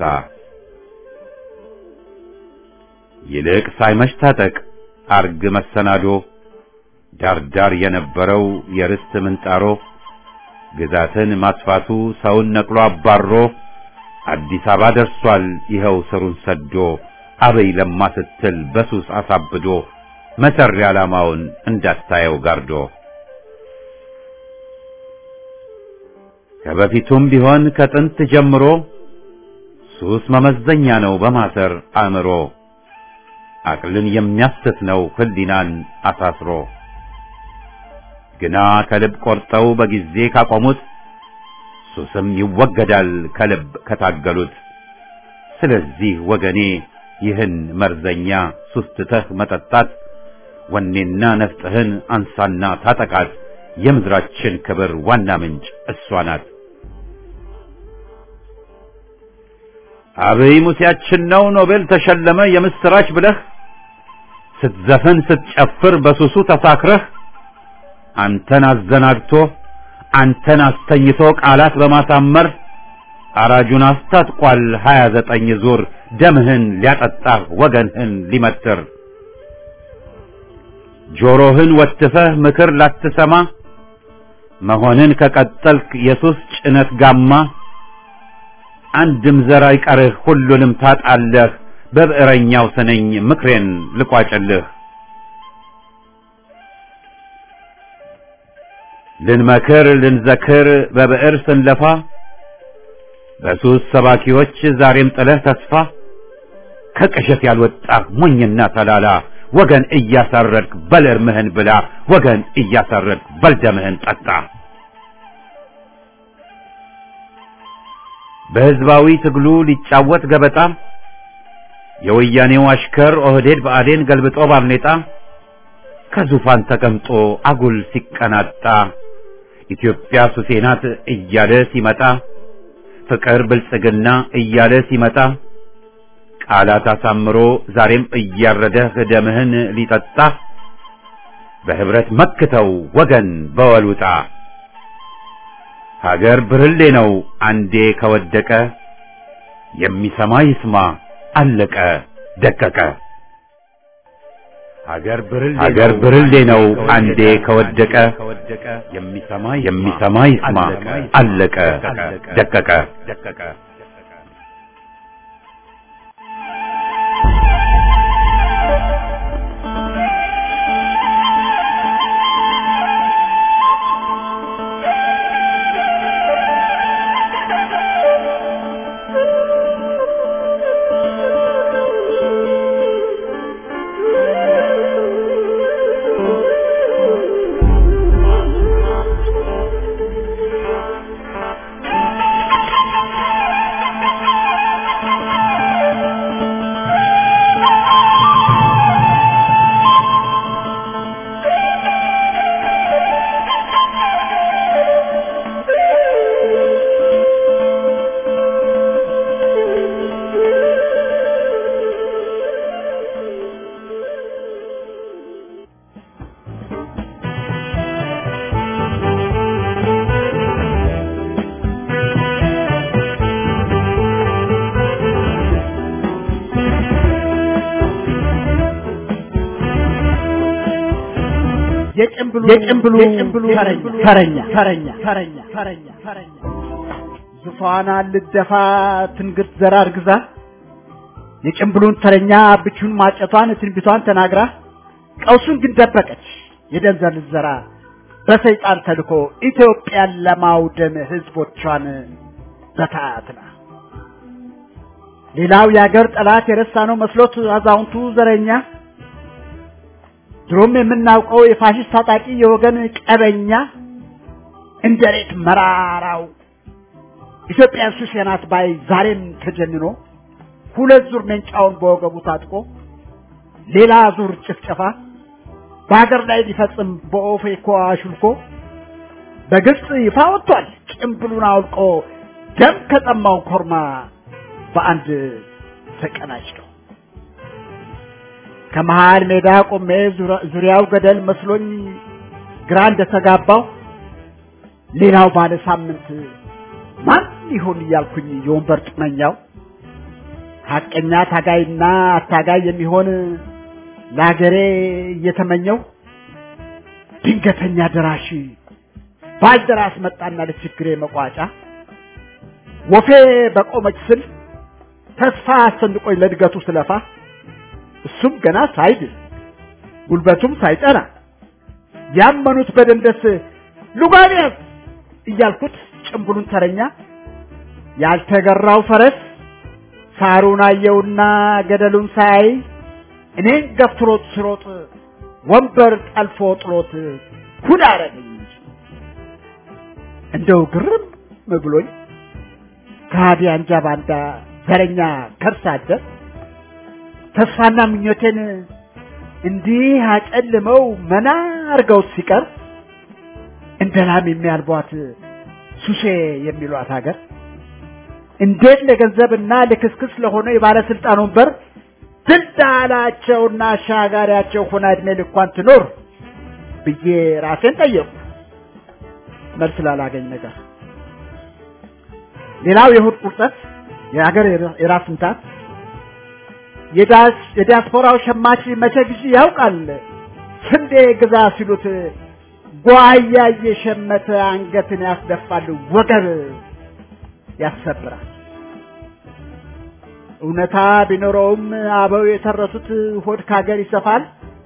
ይልቅ ሳይመሽ ታጠቅ አርግ መሰናዶ ዳርዳር የነበረው የርስት ምንጣሮ ግዛትን ማስፋቱ ሰውን ነቅሎ አባሮ አዲስ አበባ ደርሷል ይኸው ስሩን ሰዶ አበይ ለማ ስትል በሱስ አሳብዶ መሰሪ ዓላማውን እንዳታየው ጋርዶ ከበፊቱም ቢሆን ከጥንት ጀምሮ ሱስ መመዘኛ ነው በማሰር አእምሮ አቅልን የሚያስት ነው ህሊናን አሳስሮ ግና ከልብ ቆርጠው በጊዜ ካቆሙት ሱስም ይወገዳል ከልብ ከታገሉት። ስለዚህ ወገኔ ይህን መርዘኛ ሱስ ትተህ መጠጣት ወኔና ነፍጥህን አንሳና ታጠቃት። የምድራችን ክብር ዋና ምንጭ እሷ ናት። አብይ ሙሴያችን ነው ኖቤል ተሸለመ የምስራች ብለህ ስትዘፍን ስትጨፍር በሱሱ ተሳክረህ አንተን አዘናግቶ አንተን አስተኝቶ ቃላት በማሳመር አራጁን አስታጥቋል ሀያ ዘጠኝ ዙር ደምህን ሊያጠጣህ ወገንህን ሊመትር ጆሮህን ወትፈህ ምክር ላትሰማ መሆንን ከቀጠልክ የሱስ ጭነት ጋማ አንድም ዘር አይቀርህ ሁሉንም ታጣለህ በብዕረኛው ስነኝ ምክሬን ልቋጭልህ ልንመክር ልንዘክር በብዕር ስንለፋ በሱስ ሰባኪዎች ዛሬም ጥለህ ተስፋ ከቅዠት ያልወጣህ ሞኝና ተላላ ወገን እያሳረድክ በል እርምህን ብላ ወገን እያሳረድክ በል ደምህን ጠጣ። በሕዝባዊ ትግሉ ሊጫወት ገበጣ የወያኔው አሽከር ኦህዴድ ብአዴን ገልብጦ ባርኔጣ ከዙፋን ተቀምጦ አጉል ሲቀናጣ ኢትዮጵያ ሱሴ ናት እያለ ሲመጣ ፍቅር ብልጽግና እያለ ሲመጣ ቃላት አሳምሮ ዛሬም እያረደህ ደምህን ሊጠጣ በህብረት መክተው ወገን በወሉጣ ሀገር ብርሌ ነው አንዴ ከወደቀ የሚሰማ ይስማ አለቀ ደቀቀ። ሀገር ብርሌ ነው አንዴ ከወደቀ የሚሰማ ይስማ አለቀ ደቀቀ። የጭምብሉ የጭምብሉ የጭምብሉ ተረኛ ተረኛ ተረኛ ተረኛ ተረኛ ዙፋን ልደፋ ትንግርት ዘራ እርግዛ የጭምብሉን ተረኛ ብቹን ማጨቷን ትንቢቷን ተናግራ ቀውሱን ግን ደበቀች የደንዘል ዘራ በሰይጣን ተልኮ ኢትዮጵያን ለማውደም ህዝቦቿን በታትና ሌላው የአገር ጠላት የረሳ ነው መስሎት አዛውንቱ ዘረኛ ድሮም የምናውቀው የፋሽስት ታጣቂ የወገን ቀበኛ እንደ ሬት መራራው ኢትዮጵያ ሱስ ናት ባይ ዛሬም ተጀንኖ ሁለት ዙር መንጫውን በወገቡ ታጥቆ ሌላ ዙር ጭፍጨፋ በሀገር ላይ ሊፈጽም በኦፌኮ አሹልኮ በግልጽ ይፋ ወጥቷል ጭምብሉን አውልቆ ደም ከጠማው ኮርማ በአንድ ተቀናጭተው ከመሃል ሜዳ ቆሜ ዙሪያው ገደል መስሎኝ ግራ እንደተጋባው ሌላው ባለ ሳምንት ማን ይሆን እያልኩኝ የወንበር ጥመኛው ሀቀኛ ታጋይና አታጋይ የሚሆን ለሀገሬ እየተመኘው ድንገተኛ ደራሽ ባልደራስ መጣና ለችግሬ መቋጫ ወፌ በቆመች ስል ተስፋ አሰንቆኝ ለእድገቱ ስለፋ እሱም ገና ሳይድል ጉልበቱም ሳይጠና ያመኑት በደንደስ ሉጋንያስ እያልኩት ጭምብሉን ተረኛ ያልተገራው ፈረስ ሳሩን አየውና ገደሉን ሳይ እኔን ገፍትሮት ስሮጥ ወንበር ጠልፎ ጥሎት ኩል አረገኝ እንጂ እንደው ግርም ብሎኝ ከሃዲ አንጃ ባንዳ ዘረኛ ከርስ አደር ተስፋና ምኞቴን እንዲህ አጨልመው መና አርገው ሲቀር እንደ ላም የሚያልቧት ሱሴ የሚሏት ሀገር እንዴት ለገንዘብና ለክስክስ ለሆነ የባለስልጣን ወንበር ድልዳላቸውና አሻጋሪያቸው ሆና እድሜ ልኳን ትኖር ብዬ ራሴን ጠየቁ። መልስ ላላገኝ ነገር ሌላው የእሑድ ቁርጠት የሀገር የራስ ምታት የዲያስፖራው ሸማች መቼ ጊዜ ያውቃል ስንዴ ግዛ ሲሉት ጓያ እየሸመተ አንገትን ያስደፋል፣ ወገብ ያሰብራል። እውነታ ቢኖረውም አበው የተረቱት ሆድ ካገር ይሰፋል፣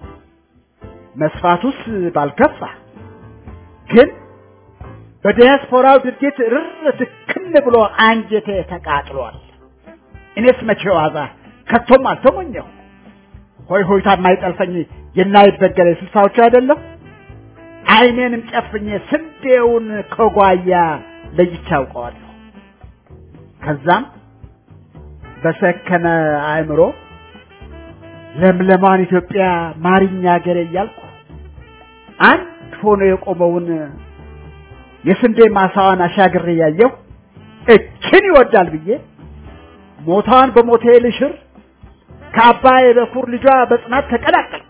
መስፋቱስ ባልከፋ ግን በዲያስፖራው ድርጊት ርር ትክን ብሎ አንጀቴ ተቃጥሏል። እኔስ መቼ ዋዛ ከቶም አልተሞኘሁ። ሆይ ሆይታ የማይጠልፈኝ የናይበገረ ስልሳዎቹ አይደለም። አይኔንም ጨፍኜ ስንዴውን ከጓያ ለይቼ አውቀዋለሁ። ከዛም በሰከነ አእምሮ ለምለማን ኢትዮጵያ ማሪኛ ሀገሬ እያልኩ አንድ ሆኖ የቆመውን የስንዴ ማሳዋን አሻግሬ ያየሁ እችን ይወዳል ብዬ ሞታዋን በሞቴ ልሽር ከአባይ በኩር ልጇ በጽናት ተቀላቀልኩ።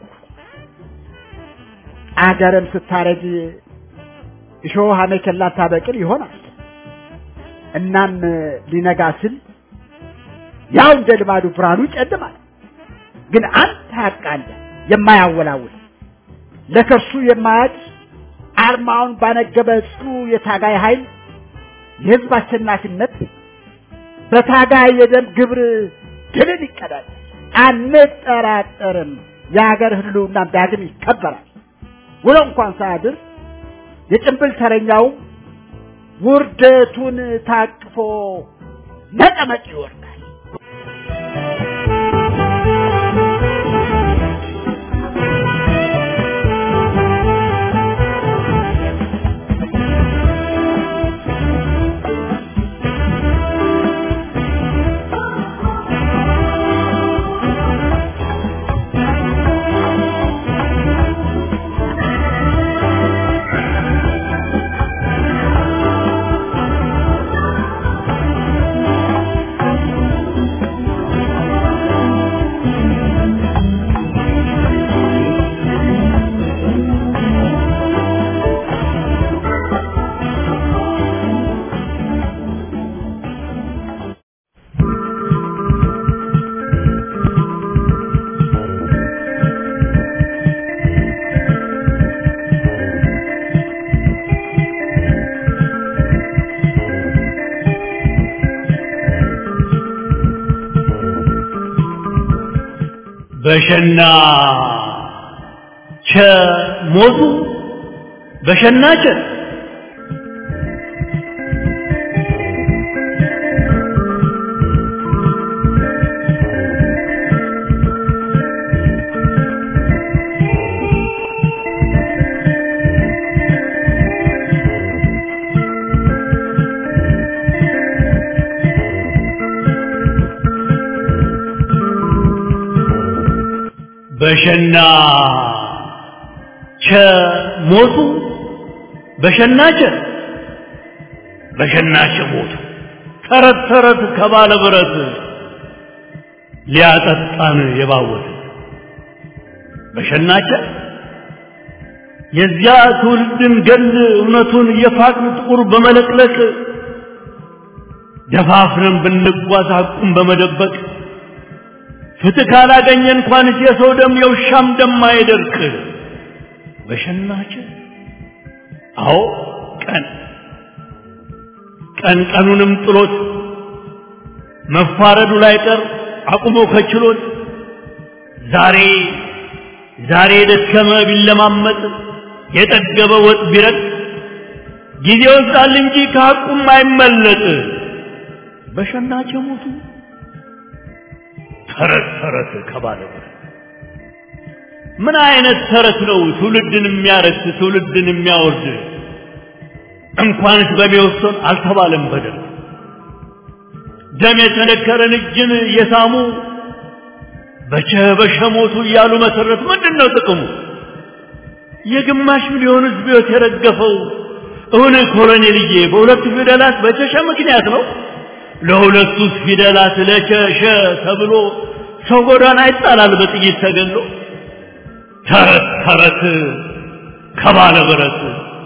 አገርም ስታረጅ እሾህ አሜከላ ታበቅል ይሆናል። እናም ሊነጋ ስል ያው እንደ ልማዱ ብርሃኑ ይጨልማል። ግን አንድ ሀቅ አለ የማያወላውል ለከርሱ የማያጭ አርማውን ባነገበ ጽኑ የታጋይ ኃይል የህዝብ አሸናፊነት በታጋይ የደም ግብር ድልን ይቀዳል። አንጠራጠርም። የሀገር ህልውና ዳግም ይከበራል። ውሎ እንኳን ሳያድር የጭንብል ተረኛው ውርደቱን ታቅፎ ነቀመቅ ይወርዳል። በሸና ቸ ሞቱ በሸና ቸ በሸና ቸ ሞቱ በሸና ቸ በሸና ቸ ሞቱ ተረት ተረት ከባለ ብረት ሊያጠጣን የባወት በሸናቸ የዚያ ትውልድን ገል እውነቱን የፋቅን ጥቁር በመለቅለቅ ደፋፍረን ብንጓዝ ሐቁን በመደበቅ ፍትህ ካላገኘ እንኳንስ የሰው ደም የውሻም ደም አይደርቅ። በሸናች አዎ ቀን ቀን ቀኑንም ጥሎት መፋረዱ ላይ ቀር አቁሞ ከችሎት ዛሬ ዛሬ የደከመ ቢለማመጥ የጠገበ ወጥ ቢረጥ ጊዜ ወስዳል እንጂ ከሐቁም አይመለጥ። በሸናች ሞቱ ተረት ተረት ከባለ ምን አይነት ተረት ነው ትውልድን የሚያረክስ ትውልድን የሚያወርድ? እንኳንስ በሚወሰን አልተባለም በደል ደም የተነከረን እጅን የሳሙ በቸ በሸሞቱ እያሉ መሰረት ምንድን ነው ጥቅሙ? የግማሽ ሚሊዮን ሕዝብ ሕይወት የረገፈው እውን ኮሎኔልዬ በሁለቱ ፊደላት በቸሸ ምክንያት ነው። ለሁለቱስ ፊደላት ለቸሸ ተብሎ ሰው ጎዳና ይጣላል በጥይት ተገሎ። ተረት ተረት ከባለ ብረት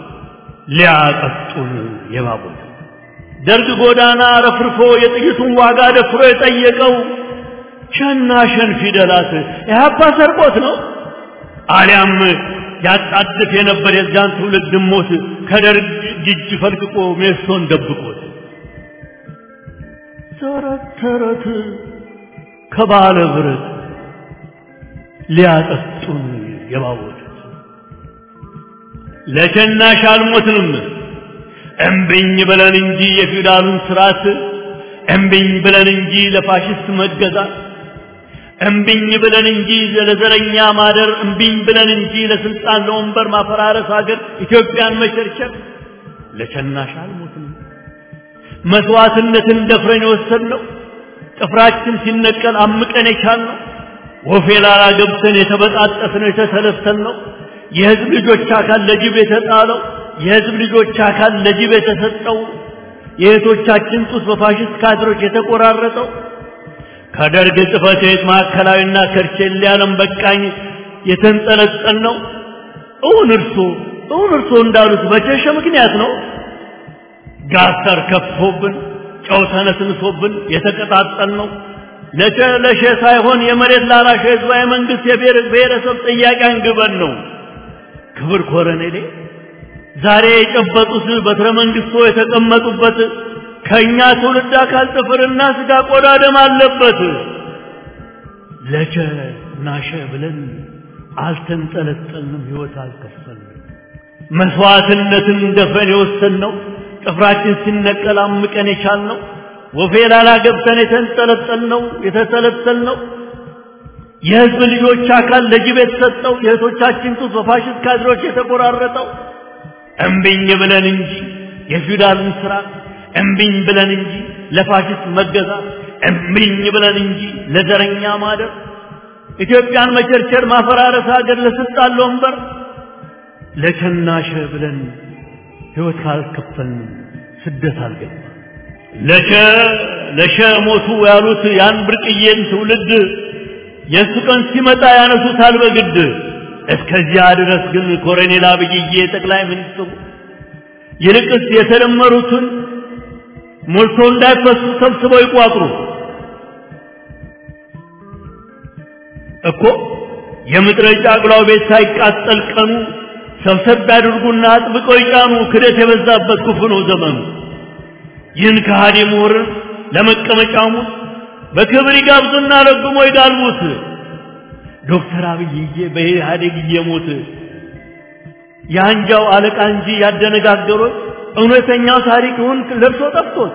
ሊያጠጡን የባቡት ደርግ ጎዳና ረፍርፎ የጥይቱን ዋጋ ደፍሮ የጠየቀው ሸና ሸን ፊደላት ኢህአፓ ሰርቆት ነው አሊያም ያጣድፍ የነበር የዚያን ትውልድ ሞት ከደርግ እጅ ፈልቅቆ ሜሶን ደብቆት ተረት ተረት ከባለ ብረት ሊያጠጡን የባወጡት ለሸናሽ አልሞትንም እምብኝ ብለን እንጂ የፊውዳሉን ስርዓት እምብኝ ብለን እንጂ ለፋሽስት መገዛት እምብኝ ብለን እንጂ ለዘረኛ ማደር እምብኝ ብለን እንጂ ለስልጣን ለወንበር ማፈራረስ ሀገር ኢትዮጵያን መቸርቸር ለሸናሽ አልሞትንም መስዋዕትነትን ደፍረን የወሰድነው ጥፍራችን ሲነቀል አምቀን የቻልነው ወፌ ላላ ገብተን የተበጣጠስነው የተሰለሰልነው የህዝብ ልጆች አካል ለጅብ የተጣለው የህዝብ ልጆች አካል ለጅብ የተሰጠው የእህቶቻችን ጡት በፋሽስት ካድሮች የተቆራረጠው ከደርግ ጽሕፈት ቤት ማዕከላዊና ከርቼሌ ዓለም በቃኝ የተንጠለጠል ነው። እውን እርሶ እውን እርሶ እንዳሉት በቸሸ ምክንያት ነው። ጋተር ከፍቶብን ጨው ተነስንሶብን የተቀጣጠል ነው። ለቸ ለሸ ሳይሆን የመሬት ላራሽ ህዝባዊ መንግስት የብሔር ብሔረሰብ ጥያቄ አንግበን ነው። ክብር ኮረኔሌ ዛሬ የጨበጡት በትረ መንግስቶ የተቀመጡበት ከእኛ ትውልድ አካል ጥፍርና ስጋ ቆዳ ደም አለበት። ለቸ ናሸ ብለን አልተንጠለጠልንም፣ ህይወት አልከፈልንም። መስዋዕትነትን ደፍረን የወሰንነው ጥፍራችን ሲነቀል አምቀን የቻልነው ወፌ ላላ ገብተን የተንጠለጠልነው የተሰለሰልነው የህዝብ ልጆች አካል ለጅብ የተሰጠው የእህቶቻችን ጡት በፋሽስት ካድሮች የተቆራረጠው እምቢኝ ብለን እንጂ የፊውዳልን ስርዓት እምቢኝ ብለን እንጂ ለፋሽስት መገዛት እምቢኝ ብለን እንጂ ለዘረኛ ማደር ኢትዮጵያን መቸርቸር ማፈራረስ ሀገር ለስልጣን ለወንበር ለቸናሸ ብለን ህይወት ካልከፈልን ስደት አልገባ ለቸ ለሸ ሞቱ ያሉት ያን ብርቅዬን ትውልድ የእሱ ቀን ሲመጣ ያነሱታል በግድ እስከዚያ ድረስ ግን ኮሎኔል አብይዬ ጠቅላይ ሚኒስትሩ ይልቅስ የተደመሩትን ሞልቶ እንዳይፈሱ ሰብስበው ይቋጥሩ እኮ የምድረ ጫቅላው ቤት ሳይቃጠል ቀኑ ሰብሰብ ያድርጉና አጥብቀው ይጫኑ። ክደት የበዛበት ክፉ ነው ዘመኑ። ይህን ከሃዲ ምሁርን ለመቀመጫሙ በክብር ይጋብዙና ረግሞ ይጋልቡት። ዶክተር አብይዬ በኢህአዴግ እየሞት የአንጃው አለቃ እንጂ ያደነጋገሮት እውነተኛው ታሪክውን ለብሶ ጠፍቶት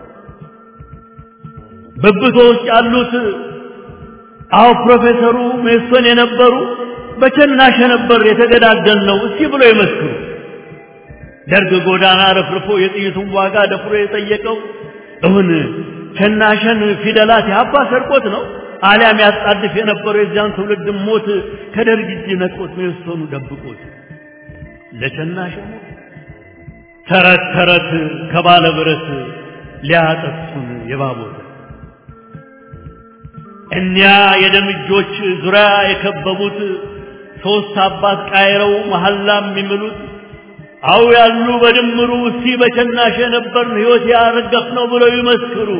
በብቶ ውስጥ ያሉት አዎ ፕሮፌሰሩ ሜሶን የነበሩ በቸናሸ ነበር የተገዳደል ነው እስኪ ብሎ ይመስክሩ። ደርግ ጎዳና ረፍርፎ የጥይቱን ዋጋ ደፍሮ የጠየቀው እውን ቸናሸን ፊደላት ያባ ሰርቆት ነው አሊያም ያጣድፍ የነበረው የዚያን ትውልድ ሞት ከደርግ እጅ ነጥቆት ሜሶኑ ደብቆት ለቸናሸ ሞት ተረት ተረት ከባለ ብረት ሊያጠፉን የባቦት እኒያ የደም እጆች ዙሪያ የከበቡት ሶስት አባት ቃይረው መሐላ የሚምሉት አው ያሉ በድምሩ እስቲ በቸናሸ ነበርን ሕይወት ያረገፍ ነው ብለው ይመስክሩ።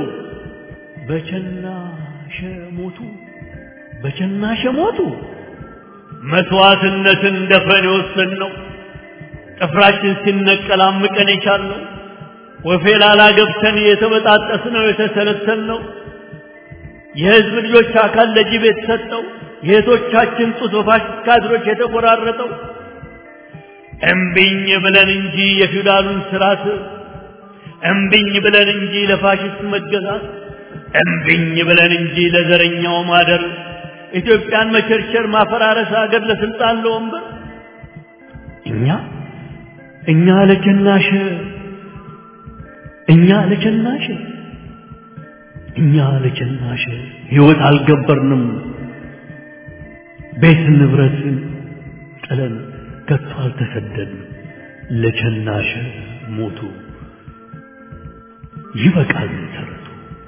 በቸናሸ ሞቱ፣ በቸናሸ ሞቱ። መስዋዕትነትን ደፍረን የወሰንነው ጥፍራችን ሲነቀል አምቀን የቻልነው ወፌ ላላ ገብተን የተበጣጠስነው የተሰለሰልነው የህዝብ ልጆች አካል ለጅብ የተሰጠው የእህቶቻችን ጡት በፋሽስት ካድሮች የተቆራረጠው እምቢኝ ብለን እንጂ የፊውዳሉን ስርዓት እምቢኝ ብለን እንጂ ለፋሽስት መገዛት እምቢኝ ብለን እንጂ ለዘረኛው ማደር ኢትዮጵያን መቸርቸር ማፈራረስ ሀገር ለስልጣን ለወንበር እኛ እኛ ለቸናሸ እኛ ለቸናሸ እኛ ለቸናሸ ህይወት አልገበርንም ቤት ንብረትን ጥለን ከቶ አልተሰደድንም ለቸናሸ ሞቱ ይበቃል ተረቱ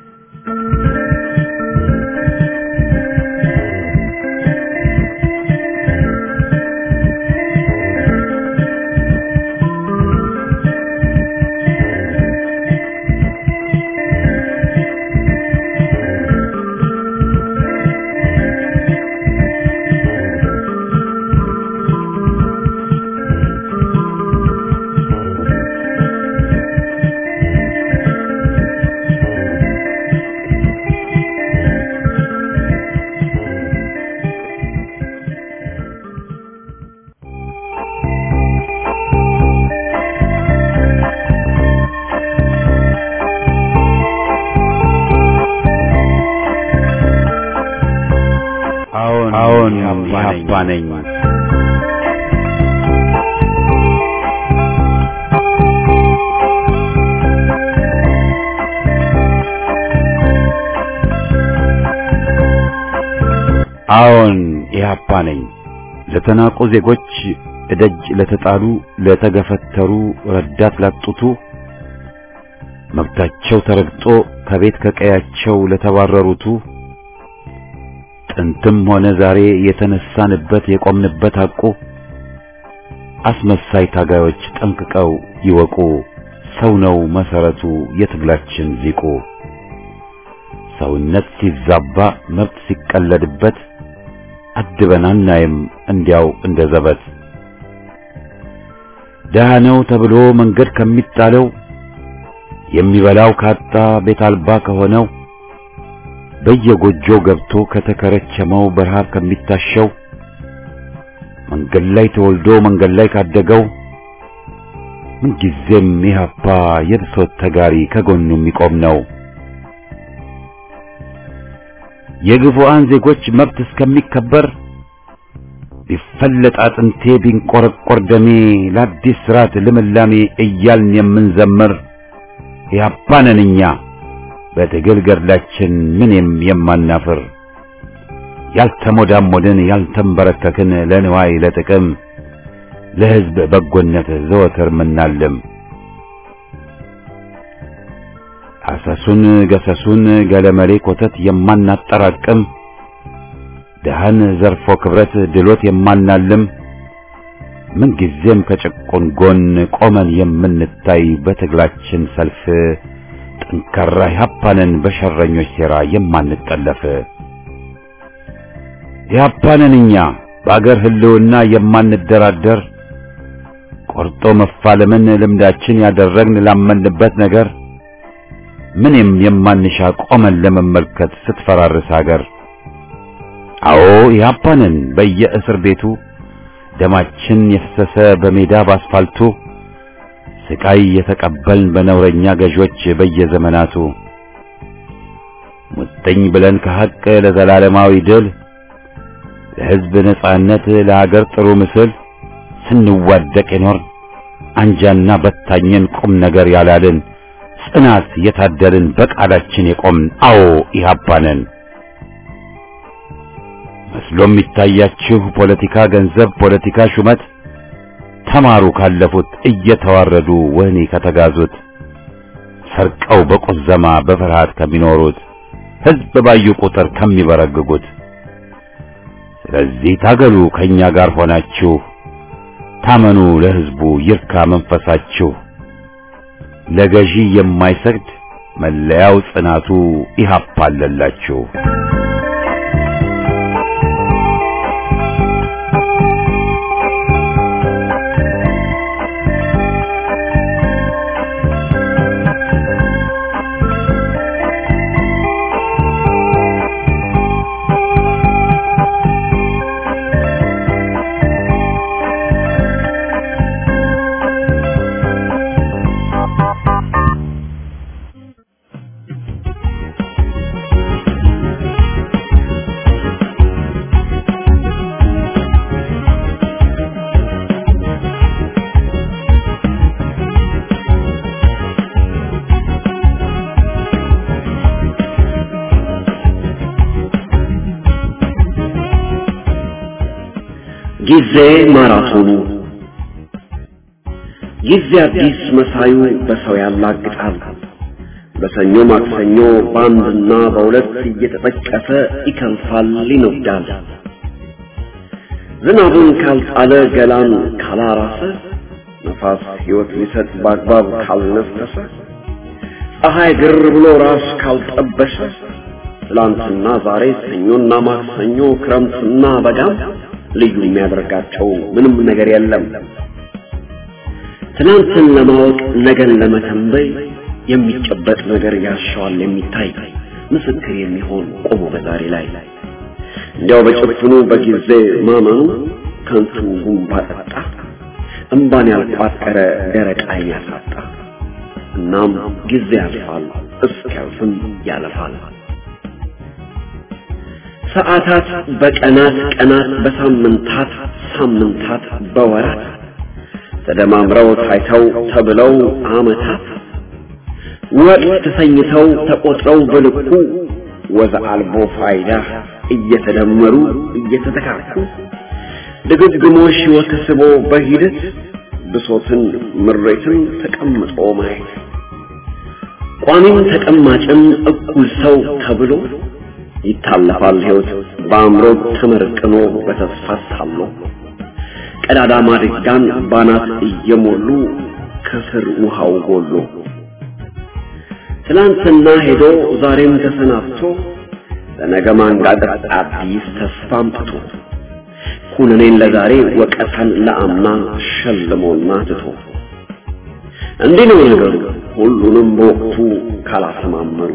አዎን አዎን ኢህአፓ ነኝ። አዎን ኢህአፓ ነኝ። ለተናቁ ዜጎች እደጅ ለተጣሉ ለተገፈተሩ ረዳት ላጡቱ መብታቸው ተረግጦ ከቤት ከቀያቸው ለተባረሩቱ ጥንትም ሆነ ዛሬ የተነሳንበት የቆምንበት ሐቁ አስመሳይ ታጋዮች ጠንቅቀው ይወቁ። ሰው ነው መሰረቱ የትግላችን ሊቁ። ሰውነት ሲዛባ መብት ሲቀለድበት አድበን አናይም እንዲያው እንደ ዘበት። ደሃ ነው ተብሎ መንገድ ከሚጣለው የሚበላው ካጣ ቤት አልባ ከሆነው በየጎጆው ገብቶ ከተከረቸመው በረሃብ ከሚታሸው መንገድ ላይ ተወልዶ መንገድ ላይ ካደገው ምንጊዜም ኢህአፓ የብሶት ተጋሪ ከጎኑ የሚቆም ነው። የግፉአን ዜጎች መብት እስከሚከበር ቢፈለጥ አጥንቴ ቢንቆረቆር ደሜ ለአዲስ ስርዓት ልምላሜ እያልን የምንዘምር ኢህአፓ ነን እኛ በትግል ገድላችን ምንም የማናፍር ያልተሞዳሞድን ያልተንበረከክን ለንዋይ ለጥቅም ለሕዝብ በጎነት ዘወትር ምናልም አሰሱን ገሰሱን ገለመሌ ኮተት የማናጠራቅም ደሃን ዘርፎ ክብረት ድሎት የማናልም ምንጊዜም ከጭቁን ጎን ቆመን የምንታይ በትግላችን ሰልፍ ጠንካራ ኢህአፓንን በሸረኞች ሴራ የማንጠለፍ ኢህአፓንን እኛ በአገር ህልውና የማንደራደር ቆርጦ መፋለምን ልምዳችን ያደረግን ላመንበት ነገር ምንም የማንሻ ቆመን ለመመልከት ስትፈራርስ አገር አዎ ኢህአፓንን በየእስር ቤቱ ደማችን የፈሰሰ በሜዳ ባስፋልቱ ስቃይ የተቀበልን በነውረኛ ገዦች በየዘመናቱ ሙጥኝ ብለን ከሐቅ ለዘላለማዊ ድል ለሕዝብ ነጻነት ለሀገር ጥሩ ምስል ስንዋደቅ የኖርን አንጃና በታኘን ቁም ነገር ያላልን ጽናት የታደልን በቃላችን የቆምን አዎ ኢህአፓንን መስሎ የሚታያችሁ ፖለቲካ ገንዘብ፣ ፖለቲካ ሹመት ተማሩ ካለፉት እየተዋረዱ ወህኒ ከተጋዙት ሰርቀው በቁዘማ በፍርሃት ከሚኖሩት ሕዝብ ባዩ ቁጥር ከሚበረግጉት። ስለዚህ ታገሉ ከኛ ጋር ሆናችሁ ታመኑ ለሕዝቡ ይርካ መንፈሳችሁ። ለገዢ የማይሰግድ መለያው ጽናቱ ኢህአፓ አለላችሁ። ጊዜ ማራቶኑ ጊዜ አዲስ መሳዩ በሰው ያላግጣል። በሰኞ ማክሰኞ በአንድና በሁለት እየተጠቀሰ ይከንፋል፣ ይነዳል። ዝናቡን ካልጣለ ገላን ካላራሰ ነፋስ ሕይወት ሊሰጥ በአግባብ ካልነፈሰ ፀሐይ ግር ብሎ ራስ ካልጠበሰ ትላንትና ዛሬ ሰኞና ማክሰኞ ክረምትና በጋም ልዩ የሚያደርጋቸው ምንም ነገር የለም። ትናንትን ለማወቅ ነገን ለመተንበይ የሚጨበጥ ነገር ያሻዋል የሚታይ ምስክር የሚሆን ቆሞ በዛሬ ላይ እንዲያው በጭፍኑ በጊዜ ማመኑ ከንቱ ጉንባ ጠጣ እምባን ያልቋጠረ ደረቅ ዓይን ያሳጣ። እናም ጊዜ ያልፋል እስኪያልፍም ያለፋል። ሰዓታት በቀናት ቀናት በሳምንታት ሳምንታት በወራት ተደማምረው ታይተው ተብለው ዓመታት ወቅት ተሰኝተው ተቆጥረው በልኩ ወዘ አልቦ ፋይዳ እየተደመሩ እየተተካኩ ድግግሞሽ ሕይወት ስቦ በሂደት ብሶትን ምሬትን ተቀምጦ ማየት ቋሚም ተቀማጭም እኩል ሰው ተብሎ ይታለፋል ሕይወት በአእምሮ ተመርቅኖ በተስፋ ታሎ ቀዳዳ ማድጋን ባናት እየሞሉ ከስር ውሃው ጎሎ ትናንትና ሄዶ ዛሬም ተሰናብቶ ለነገ ማንጋጠጥ አዲስ ተስፋ አምጥቶ ኩነኔን ለዛሬ ወቀታን ለአምና ሸልሞና ትቶ እንዲህ ነው ነገሩ ሁሉንም በወቅቱ ካላሰማመሩ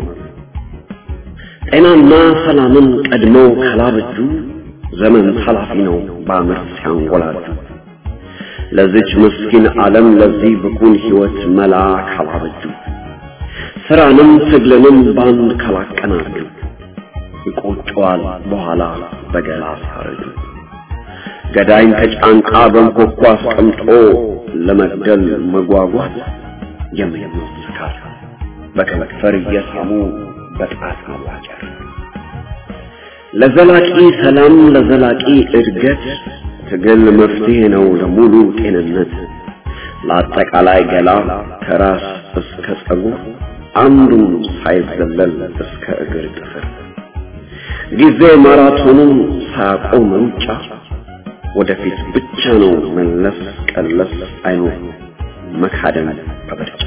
ጤናና ሰላምን ቀድመው ካላበጁ ዘመን ኃላፊ ነው በአመት ሲያንጎላጁ ለዚች ምስኪን ዓለም ለዚህ ብኩን ሕይወት መላ ካላበጁ ስራንም ትግልንም ባንድ ካላቀናጁ ይቆጨዋል በኋላ በገላ ሳረጁ ገዳይን ከጫንቃ በንኮኳ አስቀምጦ ለመግደል መጓጓት የምኞት ስካር በከንፈር እየሳሙ በጣት ማዋጨር ለዘላቂ ሰላም ለዘላቂ እድገት ትግል መፍትሄ ነው ለሙሉ ጤንነት ለአጠቃላይ ገላ ከራስ እስከ ጸጉር አንዱን ሳይዘለል እስከ እግር ጥፍር ጊዜ ማራቶኑን ሳያቆም ሩጫ ወደፊት ብቻ ነው መለስ ቀለስ አይኖር መካደም በምርጫ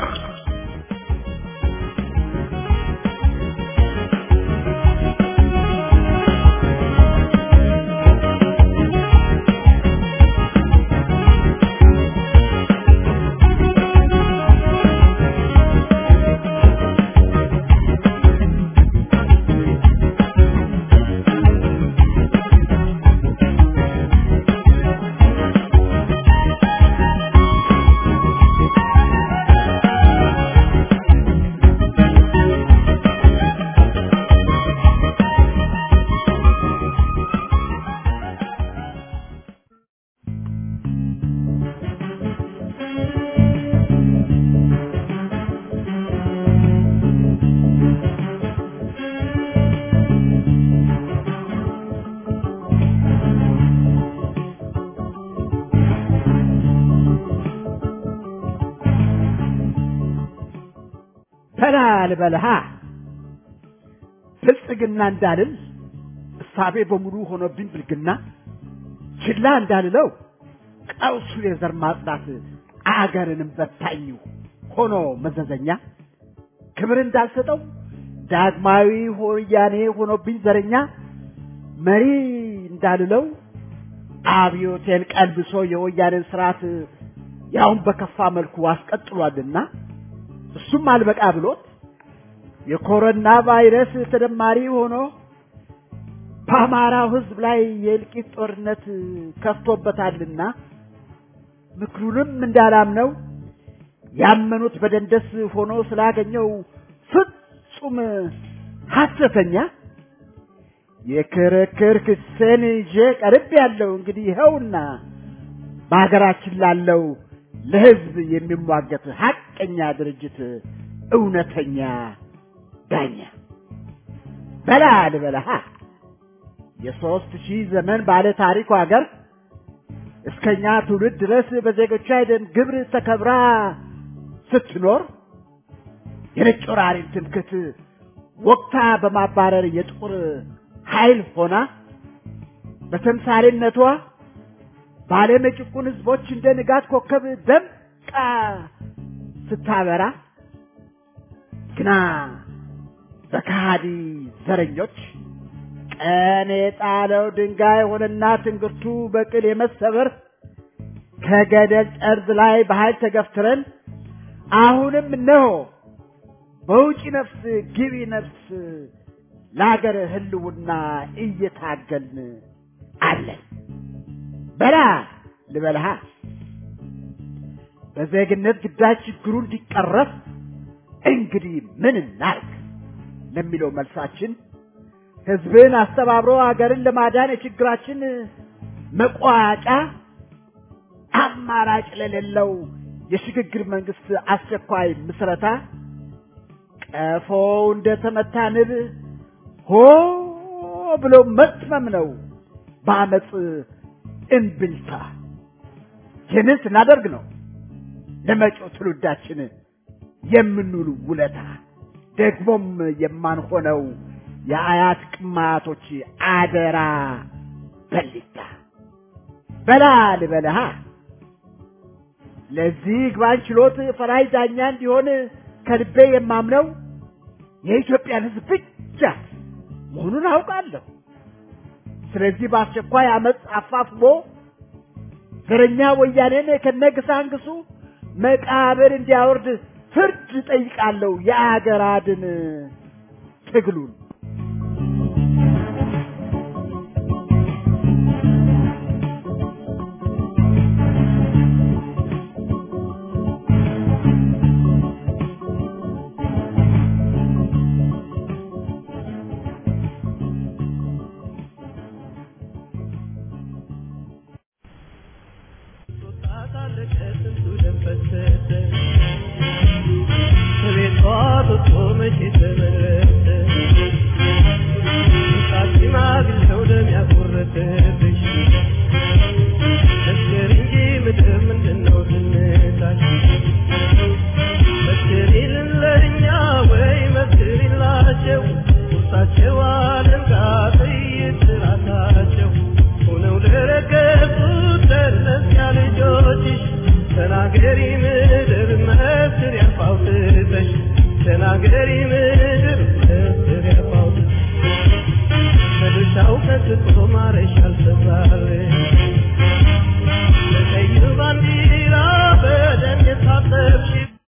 ተላ ልበልሃ ብልጽግና እንዳልል እሳቤ በሙሉ ሆኖብኝ ብልግና ችላ እንዳልለው ቀውሱ የዘር ማጽዳት አገርንም በታኝ ሆኖ መዘዘኛ ክብር እንዳልሰጠው ዳግማዊ ወያኔ ሆኖብኝ ዘረኛ መሪ እንዳልለው አብዮቴን ቀልብሶ የወያኔን ስርዓት ያውን በከፋ መልኩ አስቀጥሏልና እሱም አልበቃ ብሎት የኮሮና ቫይረስ ተደማሪ ሆኖ በአማራው ሕዝብ ላይ የእልቂት ጦርነት ከፍቶበታልና ምክሩንም እንዳላምነው ያመኑት በደንደስ ሆኖ ስላገኘው ፍጹም ሐሰተኛ የክርክር ክሴን ይዤ ቀርብ ያለው እንግዲህ ይኸውና በሀገራችን ላለው ለሕዝብ የሚሟገት ሐቀኛ ድርጅት እውነተኛ ዳኛ በላ ልበለሃ የሦስት ሺህ ዘመን ባለ ታሪኩ ሀገር እስከኛ ትውልድ ድረስ በዜጎቿ የደም ግብር ተከብራ ስትኖር የነጭ ወራሪን ትምክህት ወቅታ በማባረር የጥቁር ኃይል ሆና በተምሳሌነቷ በዓለም የጭቁን ህዝቦች እንደ ንጋት ኮከብ ደምቃ ስታበራ ግና በካሃዲ ዘረኞች ቀን የጣለው ድንጋይ ሆነና ትንግርቱ በቅል የመሰበር ከገደል ጠርዝ ላይ በኃይል ተገፍትረን አሁንም እነሆ በውጪ ነፍስ ግቢ ነፍስ ለሀገር ህልውና እየታገልን አለን። በላ ልበልሃ በዜግነት ግዳጅ ችግሩ እንዲቀረፍ እንግዲህ ምን እናርግ ለሚለው መልሳችን ህዝብን አስተባብሮ ሀገርን ለማዳን የችግራችን መቋጫ አማራጭ ለሌለው የሽግግር መንግስት አስቸኳይ ምስረታ ቀፎው እንደተመታ ንብ ሆ ብሎ መትመም ነው በአመፅ እምብልታ። ይህንን ስናደርግ ነው ለመጪው ትውልዳችን የምንውል ውለታ ደግሞም የማንሆነው የአያት ቅማቶች አደራ በሊታ በላ ልበልሃ ለዚህ ግባን ችሎት ፈራጅ ዳኛ እንዲሆን ከልቤ የማምነው የኢትዮጵያን ሕዝብ ብቻ መሆኑን አውቃለሁ። ስለዚህ በአስቸኳይ አመፅ አፋፍሞ ዘረኛ ወያኔን ከነግሳንግሱ መቃብር እንዲያወርድ ፍርድ ጠይቃለሁ። የአገር አድን ትግሉን ተናገሪ ምድር መስር ያልፋውትተሽ ተናገሪ ምድር